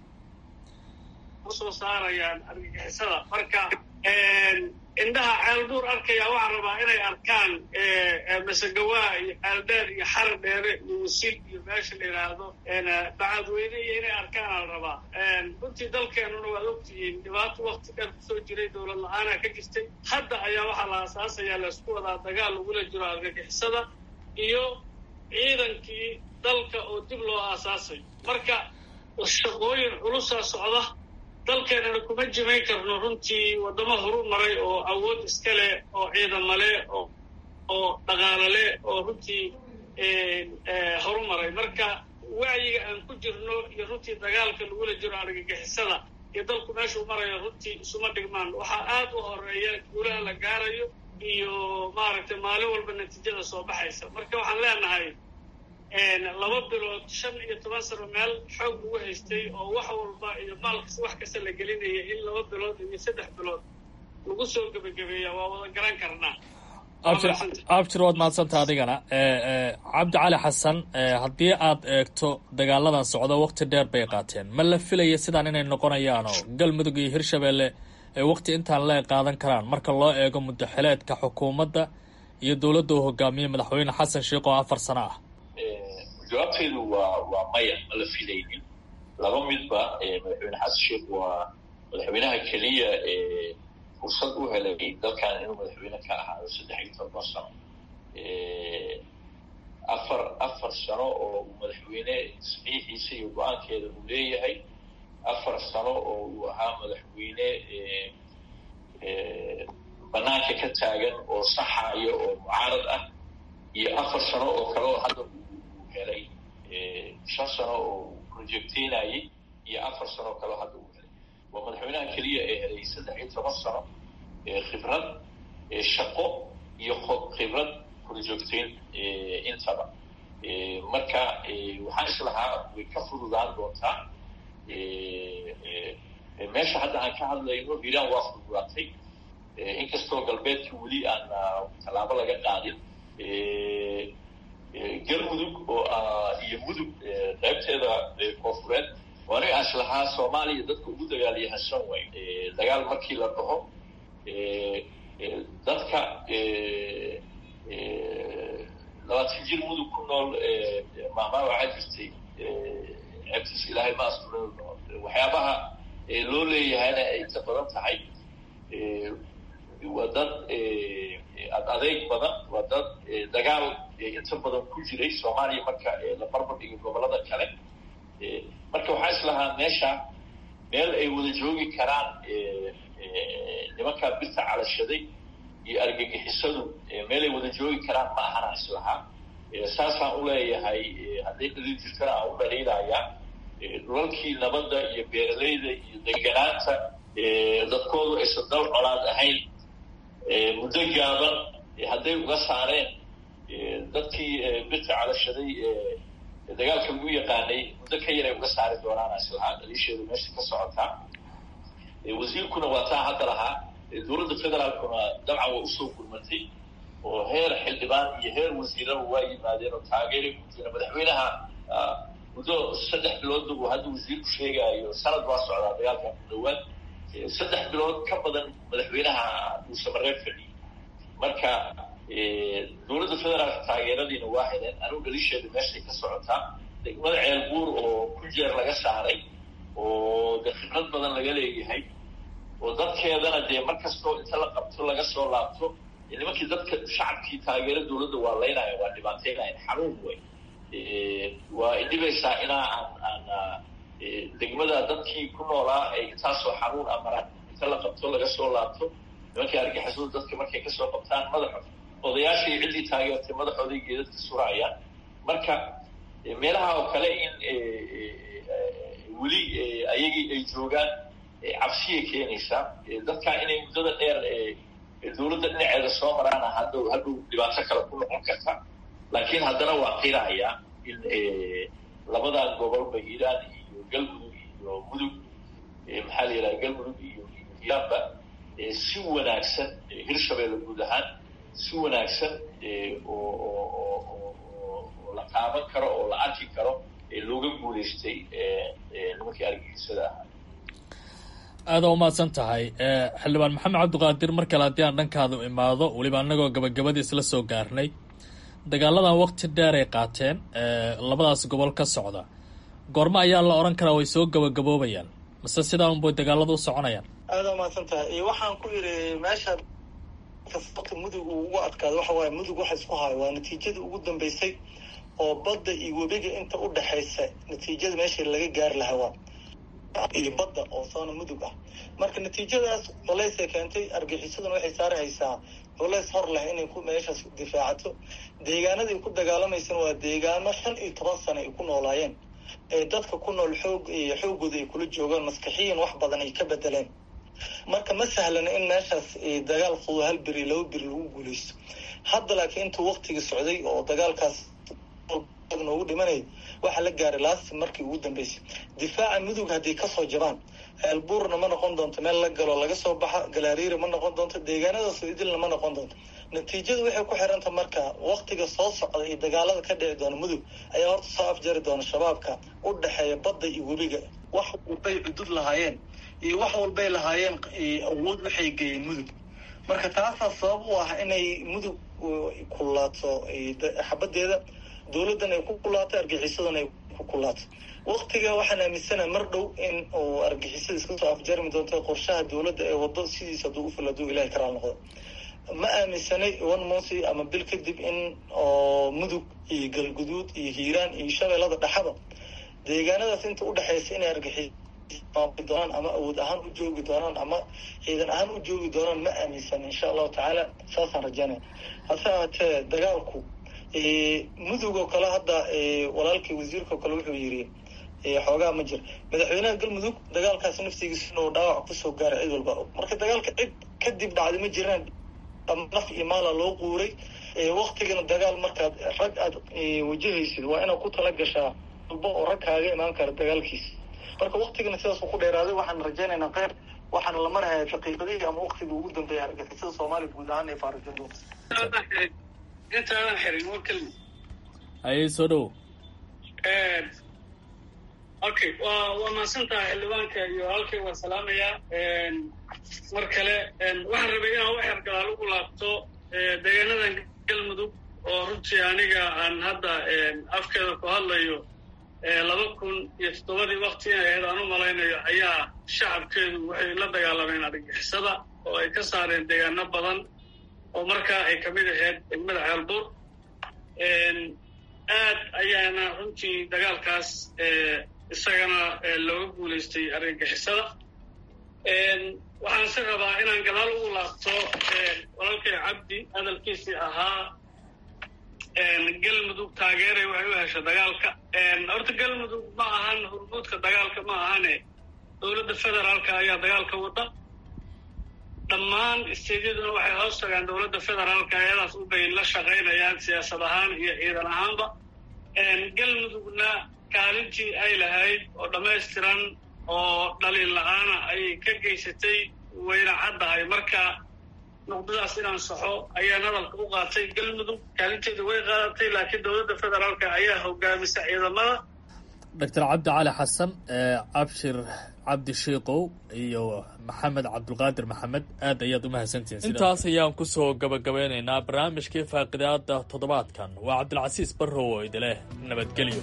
[SPEAKER 6] usoo saarayaan argagixisada marka indhaha ceelbuur arkaya waxaa rabaa inay arkaan masagawaa iyo ceeldheer iyo xara dheere iyo wasil iyo meesha la yidhaahdo bacadweyne iyo inay arkaan ala rabaa runtii dalkeenuna waad ogtihiin dhibaato wakti dheer kusoo jiray dowlad la-aanaa ka jirtay hadda ayaa waxaa la aasaasayaa laysku wadaa dagaal lagula jiro argagixisada iyo ciidankii dalka oo dib loo aasaasayo marka shaqooyin culusaa socda dalkeenana kuma jimayn karno runtii waddamo horu maray oo awood iska leh oo ciidamo leh oo oo dhaqaalo leh oo runtii horu maray marka wacyiga aan ku jirno iyo runtii dagaalka lagula jiro argagixisada iyo dalku meeshuu marayo runtii isuma dhigmaan waxaa aad u horeeya guulaha la gaarayo iyo maaragtay maalin walba natiijada soo baxaysa marka waxaan leenahay laba bilood shan iyo toban sano meel xoog lagu haystay oo wax walba iyo maalkas wax kasta la gelinaya in laba bilood iyo saddex bilood lagu soo gebagabeeya waa wada garan karnaa
[SPEAKER 3] abjir waad mahadsanta adigana cabdi cali xasan haddii aad eegto dagaaladan socdo wakti dheer bay qaateen ma la filaya sidaan inay noqonayaanoo galmudug iyo hirshabeelle ay wakti intaan lee qaadan karaan marka loo eego muddaxileedka xukuumadda iyo dowladda uu hogaamiye madaxweyne xasan sheikh oo afar sano ah
[SPEAKER 7] jawaabteedu waa waa maya ma la filaynin laba midba madaxweyne xasan sheikh waa madaxweynaha keliya ee fursad u helay dalkan inuu madaxweyne ka ahaado saddex iyo toban sano afar afar sano oo uu madaxweyne saxiixiisa iyo go-aankeeda uu leeyahay afar sano oo uu ahaa madaxweyne banaanka ka taagan oo saxayo oo mucaarad ah iyo afar sano oo kale oo hadda helay shan sano oo projecteynayay iyo afar sano oo kaleo hadda uu helay waa madaxweynaha keliya ee helay saddex iyo toban sano khibrad shaqo iyo khibrad projecteyn intaba marka waxaan islahaa way ka fududaan doontaa meesha hadda aan ka hadlayno hiiraan waa fududaatay inkastoo galbeedka weli aan tallaabo laga qaadin galmudug oo iyo mudug qaybteeda koofureed oo aniga aan islahaa soomaaliya dadka ugu dagaalyahansan way dagaal markii la dhaho dadka labaatan jir mudug ku nool mahmaa waxaa jirtay ceebtiis ilaahay ma astura waxyaabaha loo leeyahayna ay ka badan tahay waa dad ad adeeg badan waa dad dagaal inta badan ku jiray soomaaliya marka la barbar dhigo gobolada kale marka waxaa islahaa meesha meel ay wada joogi karaan nimankaa birta calashaday iyo argagixisadu meel ay wada joogi karaan ma ahana islahaa saasaan uleeyahay hadday dhaliil jirtana aan u dhaliilayaa dhulalkii nabadda iyo beeralayda iyo deganaanta dadkoodu aysan dal colaad ahayn muddo gaaban hadday uga saareen dadkii birta calashaday dagaalka lagu yaqaanay muddo ka yar ay uga saari doonaan islahaa dhaliisheedu meesha ka socotaa wasiirkuna waa taa hadda lahaa dowladda federaalkuna dabcan waa usoo gurmatay oo heer xildhibaan iyo heer wasiiraba waa yimaadeen oo taageeray ku jira madaxweynaha muddo saddex biloodba uu hadda wasiirku sheegaayo sanad baa socdaa dagaalkan ku dhawaad saddex bilood ka badan madaxweynaha uu samareeb fadhiyey marka dowladda federaalka taageeradiina waa heleen anigu dhalisheeda meeshay ka socotaa degmada ceelbuur oo ku jeer laga saaray oo dee khibrad badan laga leeyahay oo dadkeedana dee mar kastoo inta la qabto laga soo laabto nimankii dadka shacabkii taageero dowladda waa laynaya waa dhibaateynayan xanuun wey waa idhibaysaa inaa aan aan degmada dadkii ku noolaa ay intaasoo xanuun amaraan inta la qabto laga soo laabto nimankii argixisadu dadka markay kasoo qabtaan madaxo odayaashii ciddii taageertay madaxooday geedadka surayaan marka meelaha oo kale in weli ayagii ay joogaan cabsiyay keenaysaa dadkaa inay muddada dheer dowladda dhinaceeda soo maraana hadhow hadhow dhibaato kale ku noqon karta laakiin haddana waa qiraya in labadan gobolba hiiraan iyo galmudug iyo mudug maxaa la yidhaha galmudug iyo hiiraanba si wanaagsan hirshabeelle guud ahaan si wanaagsan oo la taaban karo oo la arki karo looga guulaystay nimankii argagixisada ahaa
[SPEAKER 3] aada u mahadsan tahay xildhibaan maxamed cabdiqaadir mar kale haddii aan dhankaadu imaado weliba annagoo gabagabadii isla soo gaarnay dagaaladan waqti dheer ay qaateen labadaas gobol ka socda goormo ayaa la odhan karaa way soo gabagaboobayaan mase sidaa unbay dagaaladu u soconayaan
[SPEAKER 8] aada umahadsan tahay waxaan ku yidhi meesha kasta mudug uu ugu adkaado waxa waaye mudug waxa isku hayo waa natiijada ugu dambeysay oo badda iyo webiga inta u dhexaysa natiijada meesha laga gaari lahaa waa iyo badda oo soona mudug ah marka natiijadaas culaysay keentay argixisaduna waxay saarahaysaa culays hor leh inay ku meeshaas difaacato deegaanadii ku dagaalamaysana waa deegaano shan iyo toban sano ay ku noolaayeen ee dadka ku nool xoog iyo xoogooda ay kula joogaan maskaxiyan wax badan ay ka bedeleen marka ma sahlana in meeshaas dagaal fudo hal beri laba beri lagu guulaysto hadda laakiin intuu waktigii socday oo dagaalkaas noogu dhimanay waxaa la gaaray laasti markii ugu dambeysay difaaca mudug haddii kasoo jabaan ceelbuurna ma noqon doonto meel la galo laga soo baxa galaariira ma noqon doonto deegaanadaasoo idilna ma noqon doonto natiijadu waxay ku xiranta marka waktiga soo socda iyo dagaalada ka dhici doona mudug ayaa horta soo afjari doona shabaabka u dhexeeya badda iyo webiga wax walbay cudud lahaayeen iyo wax walbay lahaayeen awood waxay geeyeen mudug marka taasaa sabab u ah inay mudug kulaato xabadeeda dowladdan ay ku kulaato argixisadana ay ku kulaato waktiga waxaan aaminsanaha mar dhow in uu argixisada iska soo afjarmi doonto qorshaha dowladda ee wado sidiis hadduu ufil hadduu ilahay karaal noqdo ma aaminsanay one monsi ama bil kadib in oo mudug iyo galguduud iyo hiiraan iyo shabeellada dhexaba deegaanadaas inta udhexaysa inay argixi doonaan ama awood ahaan u joogi doonaan ama ciidan ahaan u joogi doonaan ma aaminsan insha allahu tacaala saasaan rajaynaya hase ahaatee dagaalku mudug oo kale hadda walaalkii wasiirka oo kale wuxuu yiri xoogaa ma jir madaxweynaha galmudug dagaalkaas naftigiisa inuu dhaawac kusoo gaaray cid walba marka dagaalka cid kadib dhacday ma jiraan naf iyo maala loo quuray waktigana dagaal markaad rag aad wajahaysid waa inaad ku tala gashaa walba oo rag kaaga imaan kara dagaalkiisa marka waktigana sidaasuu ku dheeraaday waxaan rajaynaynaa kheyr waxaana la maraya daqiiqadihii ama waktigii ugu dambeeya argagixisada soomaaliya guud ahaan ee faarajan doonta
[SPEAKER 6] intaadan xirin war kelmi
[SPEAKER 3] haye soo dhowo
[SPEAKER 6] okay waa waa mahadsan tahay xildhibaanka iyo halkay waa salaamayaa mar kale waxaan rabay inaan wax yar gadaal ugu laabto deegaanadan galmudug oo runtii aniga aan hadda afkeeda ku hadlayo laba kun iyo toddobadii wakti inay ahayd aan u malaynayo ayaa shacabkeedu waxay la dagaalameen argagixisada oo ay ka saareen deegaano badan oo markaa ay kamid ahayd degmada ceelbuur aad ayaana runtii dagaalkaas isagana looga guulaystay argagixisada waxaan se rabaa inaan gadaal ugu laabto walaalkay cabdi hadalkiisii ahaa galmudug taageeray waxay u hesha dagaalka horta galmudug ma ahan hurmuudka dagaalka ma ahane dowladda federaalka ayaa dagaalka wada dhammaan isteedyaduna waxay hoos tagaan dowladda federaalka ayadaas ubay la shaqaynayaan siyaasad ahaan iyo ciidan ahaanba galmudugna kaalintii ay lahayd oo dhammaystiran oo dhaliil la-aana ayay ka geysatay wayna caddahay marka nuqdadaas inaan saxo ayaan hadalka u qaatay galmudug kaalinteeda way qaadatay laakiin dowladda federaalka ayaa hogaamisa ciidamada
[SPEAKER 3] doctor cabdi cali xasan cabshir cabdi shiikow iyo maxamed cabdulqaadir maxamed aad ayaad umahadsantihiin intaas ayaan kusoo gabagabeynaynaa barnaamijkii faaqidaada toddobaadkan waa cabdilcasiis barrow oo idileh nabadgelyo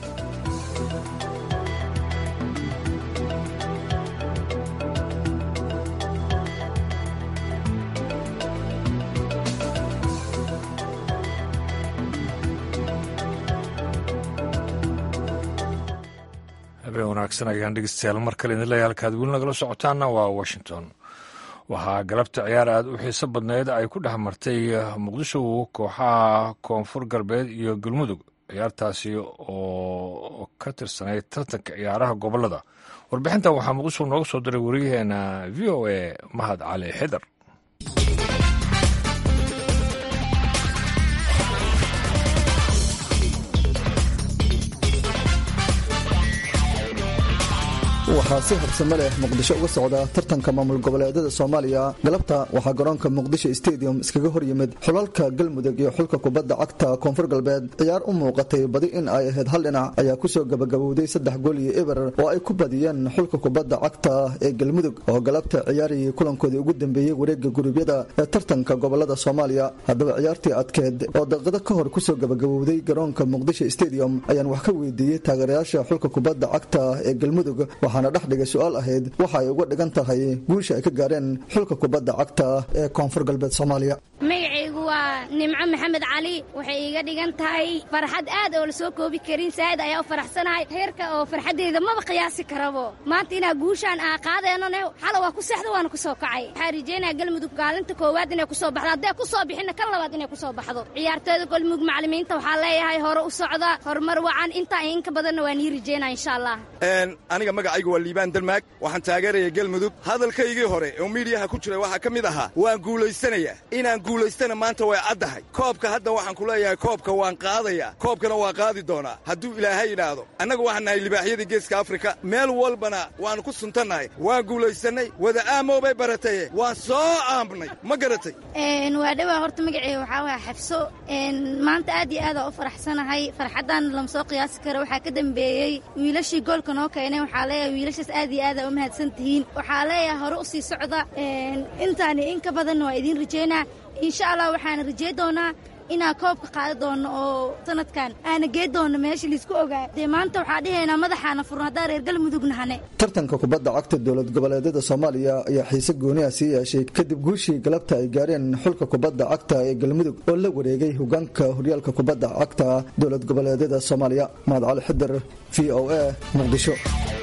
[SPEAKER 1] habeen wanaagsan ayaan dhegeystayaal mar kale idin leeyahay halkaad weli nagala socotaanna waa washington waxaa galabta ciyaar aad u xiiso badneyd ay ku dhex martay muqdisho kooxaha koonfur galbeed iyo galmudug ciyaartaasi oo ka tirsanayd tartanka ciyaaraha gobolada warbixintan waxaa muqdisho nooga soo diray wariyaheena v o a mahad cali xidar
[SPEAKER 9] waxaa si habsame leh muqdisho uga socda tartanka maamul goboleedyada soomaaliya galabta waxaa garoonka muqdisho stadium iskaga hor yimid xulalka galmudug iyo xulka kubadda cagta koonfur galbeed ciyaar u muuqatay badi in ay ahayd hal dhinac ayaa kusoo gabagabowday saddex gool iyo eber oo ay ku badiyeen xulka kubadda cagta ee galmudug oo galabta ciyaarayay kulankoodii ugu dambeeyey wareega gurubyada ee tartanka gobolada soomaaliya haddaba ciyaartii adkeed oo daqiiqado ka hor kusoo gabagabowday garoonka muqdisho stadium ayaan wax ka weydiiyey taageerayaasha xulka kubadda cagta ee galmudug waxaana dhex dhigay su-aal ahayd waxa ay uga dhigan tahay guusha ay ka gaareen xulka kubadda cagta ee koonfur galbeed soomaaliya
[SPEAKER 10] magacaygu waa nimco maxamed cali waxay iiga dhigan tahay farxad aad oo la soo koobi karin saa'id ayaa u faraxsanahay heerka oo farxaddeeda maba qiyaasi karabo maanta inaa guushaan aa qaadeenone xala waa ku seexda waana ku soo kacay waxaa rajeynaya galmudug kaalinta koowaad inay ku soo baxdo hadday ku soo bixinna kan labaad inay ku soo baxdo ciyaartooyda galmudug macallimiinta waxaa leeyahay hore u socda horumar wacan intaa in ka badanna waa nii rajeynaya insha allah
[SPEAKER 11] aniga magacaygu waa liibaan dalmaag waxaan taageeraya galmudug hadalkaygii hore oo miidiyaha ku jiray waxaa ka mid ahaa waan guulaysanayaa inaan guulaystana maanta way caddahay koobka hadda waxaan ku leeyahay koobka waan qaadayaa koobkana waa qaadi doonaa hadduu ilaahay yidhaahdo annagu waxaan nahay libaaxyadii geeska afrika meel walbana waannu ku suntannahay waan guulaysannay wada aamow bay barataye waan soo aambnay ma garatay
[SPEAKER 10] waa dhowaa horta magaceega waxaa waaya xabso maanta aad iyo aadaa u faraxsanahay farxaddan lama soo qiyaasi karo waxaa ka dambeeyey wiilashii goolka noo keenay waxaa leeyahay wiilashaas aad iyo aadaa u mahadsan tihiin waxaa leeyahay hore u sii socda intaani in ka badanna waa idiin rajeynaa insha allah waxaana rajey doonaa inaan koobka qaadi doonno oo sanadkan aana gee doonno meesha laisku ogaa dee maanta waxaa dhihaynaa madaxaana furno haddaan reer galmudug nahane
[SPEAKER 9] tartanka kubadda cagta dowlad goboleedyada soomaaliya ayaa xiise gooniha sii yeeshay kadib guushii galabta ay gaareen xulka kubadda cagta ee galmudug oo la wareegay hogaanka horyaalka kubadda cagta dowlad goboleedyada soomaaliya mahad cali xidir v o a muqdisho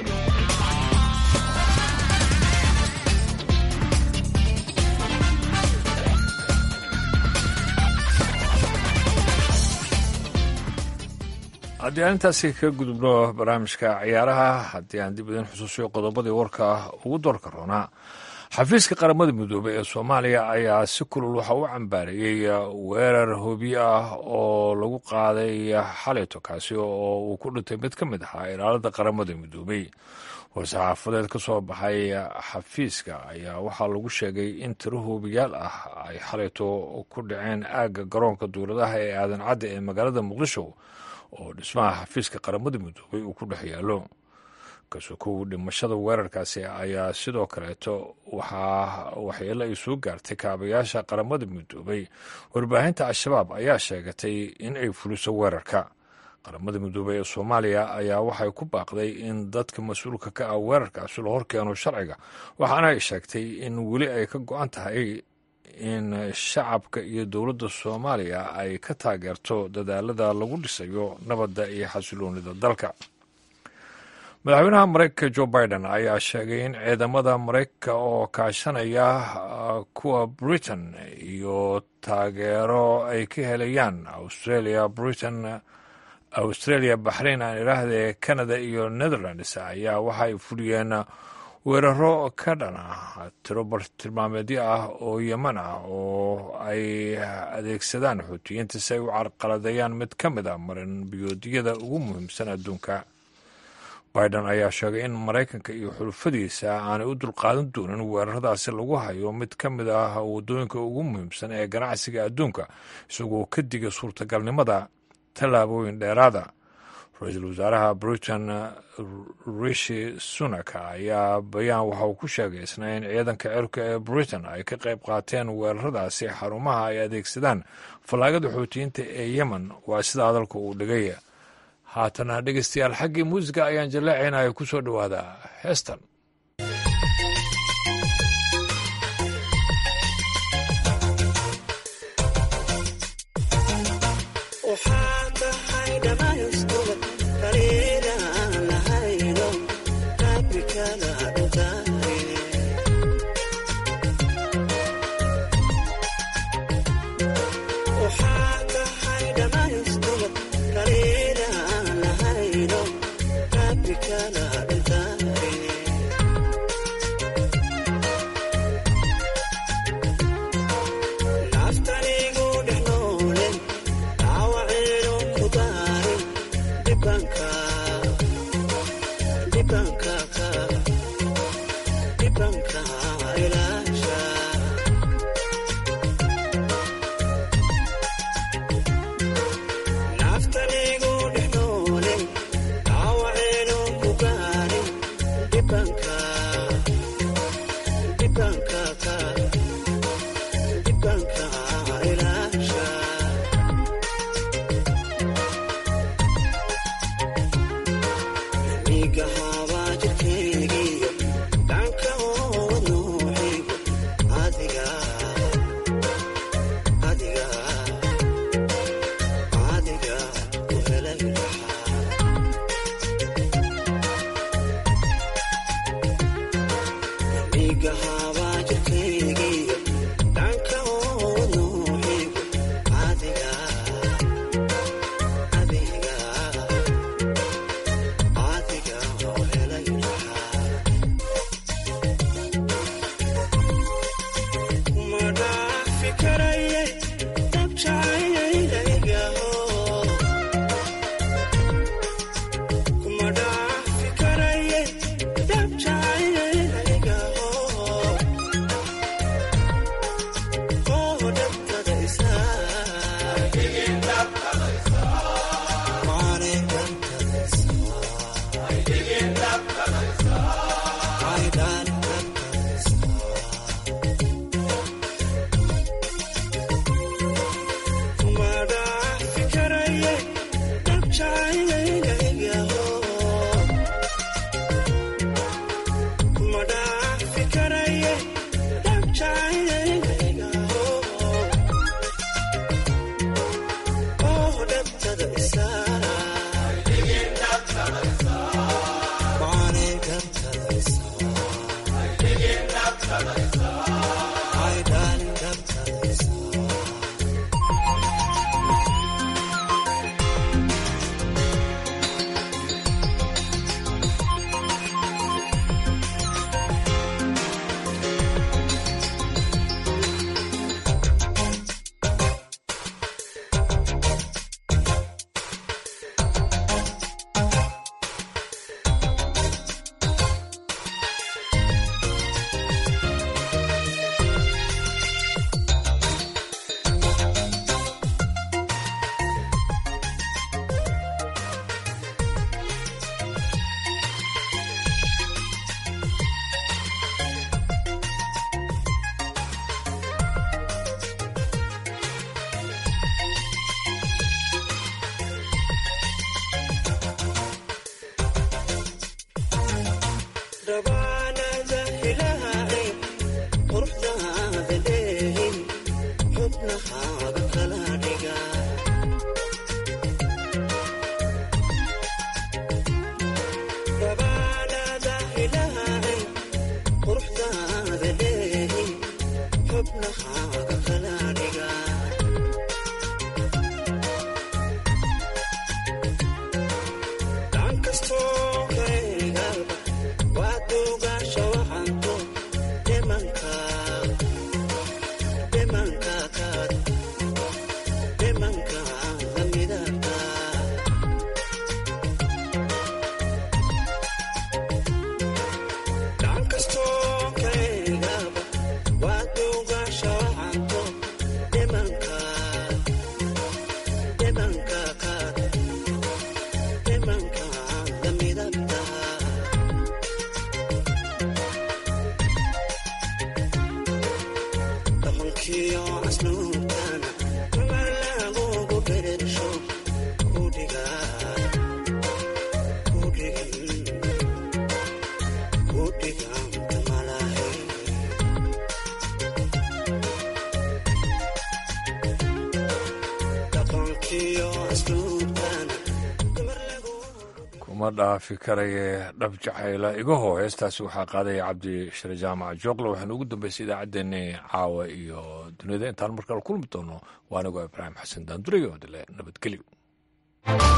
[SPEAKER 1] haddii aan intaasi ka gudubno barnaamijka ciyaaraha haddii aan dib idin xusuusiyo qodobadii warka ugu doorka roonaa xafiiska qaramada midoobey ee soomaaliya ayaa si kulul waxa u cambaareeyey weerar hobiye ah oo lagu qaaday xaleyto kaasi oo uu ku dhintay mid ka mid ahaa ilaalada qaramada midoobey war-saxaafadeed ka soo baxay xafiiska ayaa waxaa lagu sheegay in tiro hoobiyaal ah ay xaleyto ku dhaceen aagga garoonka duuladaha ee aadan cadde ee magaalada muqdisho oo dhismaha xafiiska qaramada midoobay uu ku dhex yaallo kasokow dhimashada weerarkaasi ayaa sidoo kaleeto waxaa waxyeelo ay soo gaartay kaabayaasha qaramada midoobay warbaahinta al-shabaab ayaa sheegatay in ay fuliso weerarka qaramada midoobey ee soomaaliya ayaa waxay ku baaqday in dadka mas-uulka ka ah weerarkaasi la horkeeno sharciga waxaana ay sheegtay in weli ay ka go-an tahay in shacabka iyo dowladda soomaaliya ay ka taageerto dadaalada lagu dhisayo nabadda iyo xasiloonida dalka madaxweynaha mareykanka jo biden ayaa sheegay in ciidamada mareykanka oo kaashanaya kuwa britain iyo taageero ay ka helayaan australia britain australia baxrain aan idhaahdee canada iyo netherlands ayaa waxa ay fuliyeen weeraro ka dhan ah tiro bartilmaameedyo ah oo yeman ah oo ay adeegsadaan xuutiyiinta si ay u carqaladeeyaan mid ka mid a marin biyoodyada ugu muhiimsan adduunka biden ayaa sheegay in maraykanka iyo xulufadiisa aanay u dulqaadan doonin weeraradaasi lagu hayo mid ka mid ah waddooyinka ugu muhiimsan ee ganacsiga adduunka isagoo ka diga suurtagalnimada tallaabooyin dheeraada ra-iisul wasaaraha britain rishi sunak ayaa bayaan waxa uu ku sheegay isna in ciidanka cirka ee britain ay ka qayb qaateen weeraradaasi xarumaha ay adeegsadaan fallaagada xoutiyiinta ee yemen waa sida hadalka uu dhigay haatana dhegeystayaal xaggii muusiga ayaan jaleecaynaya ku soo dhowaada heestan kuma dhaafi karaye dhab jacayla igaho heestaasi waxaa qaadaya cabdi shire jaamac jookle waxaana ugu dambeysay idaacaddeenni caawa iyo duniyada intaan markale kulmi doono waa anigoo ibraahim xasan daandurey oo dile nabadgelyo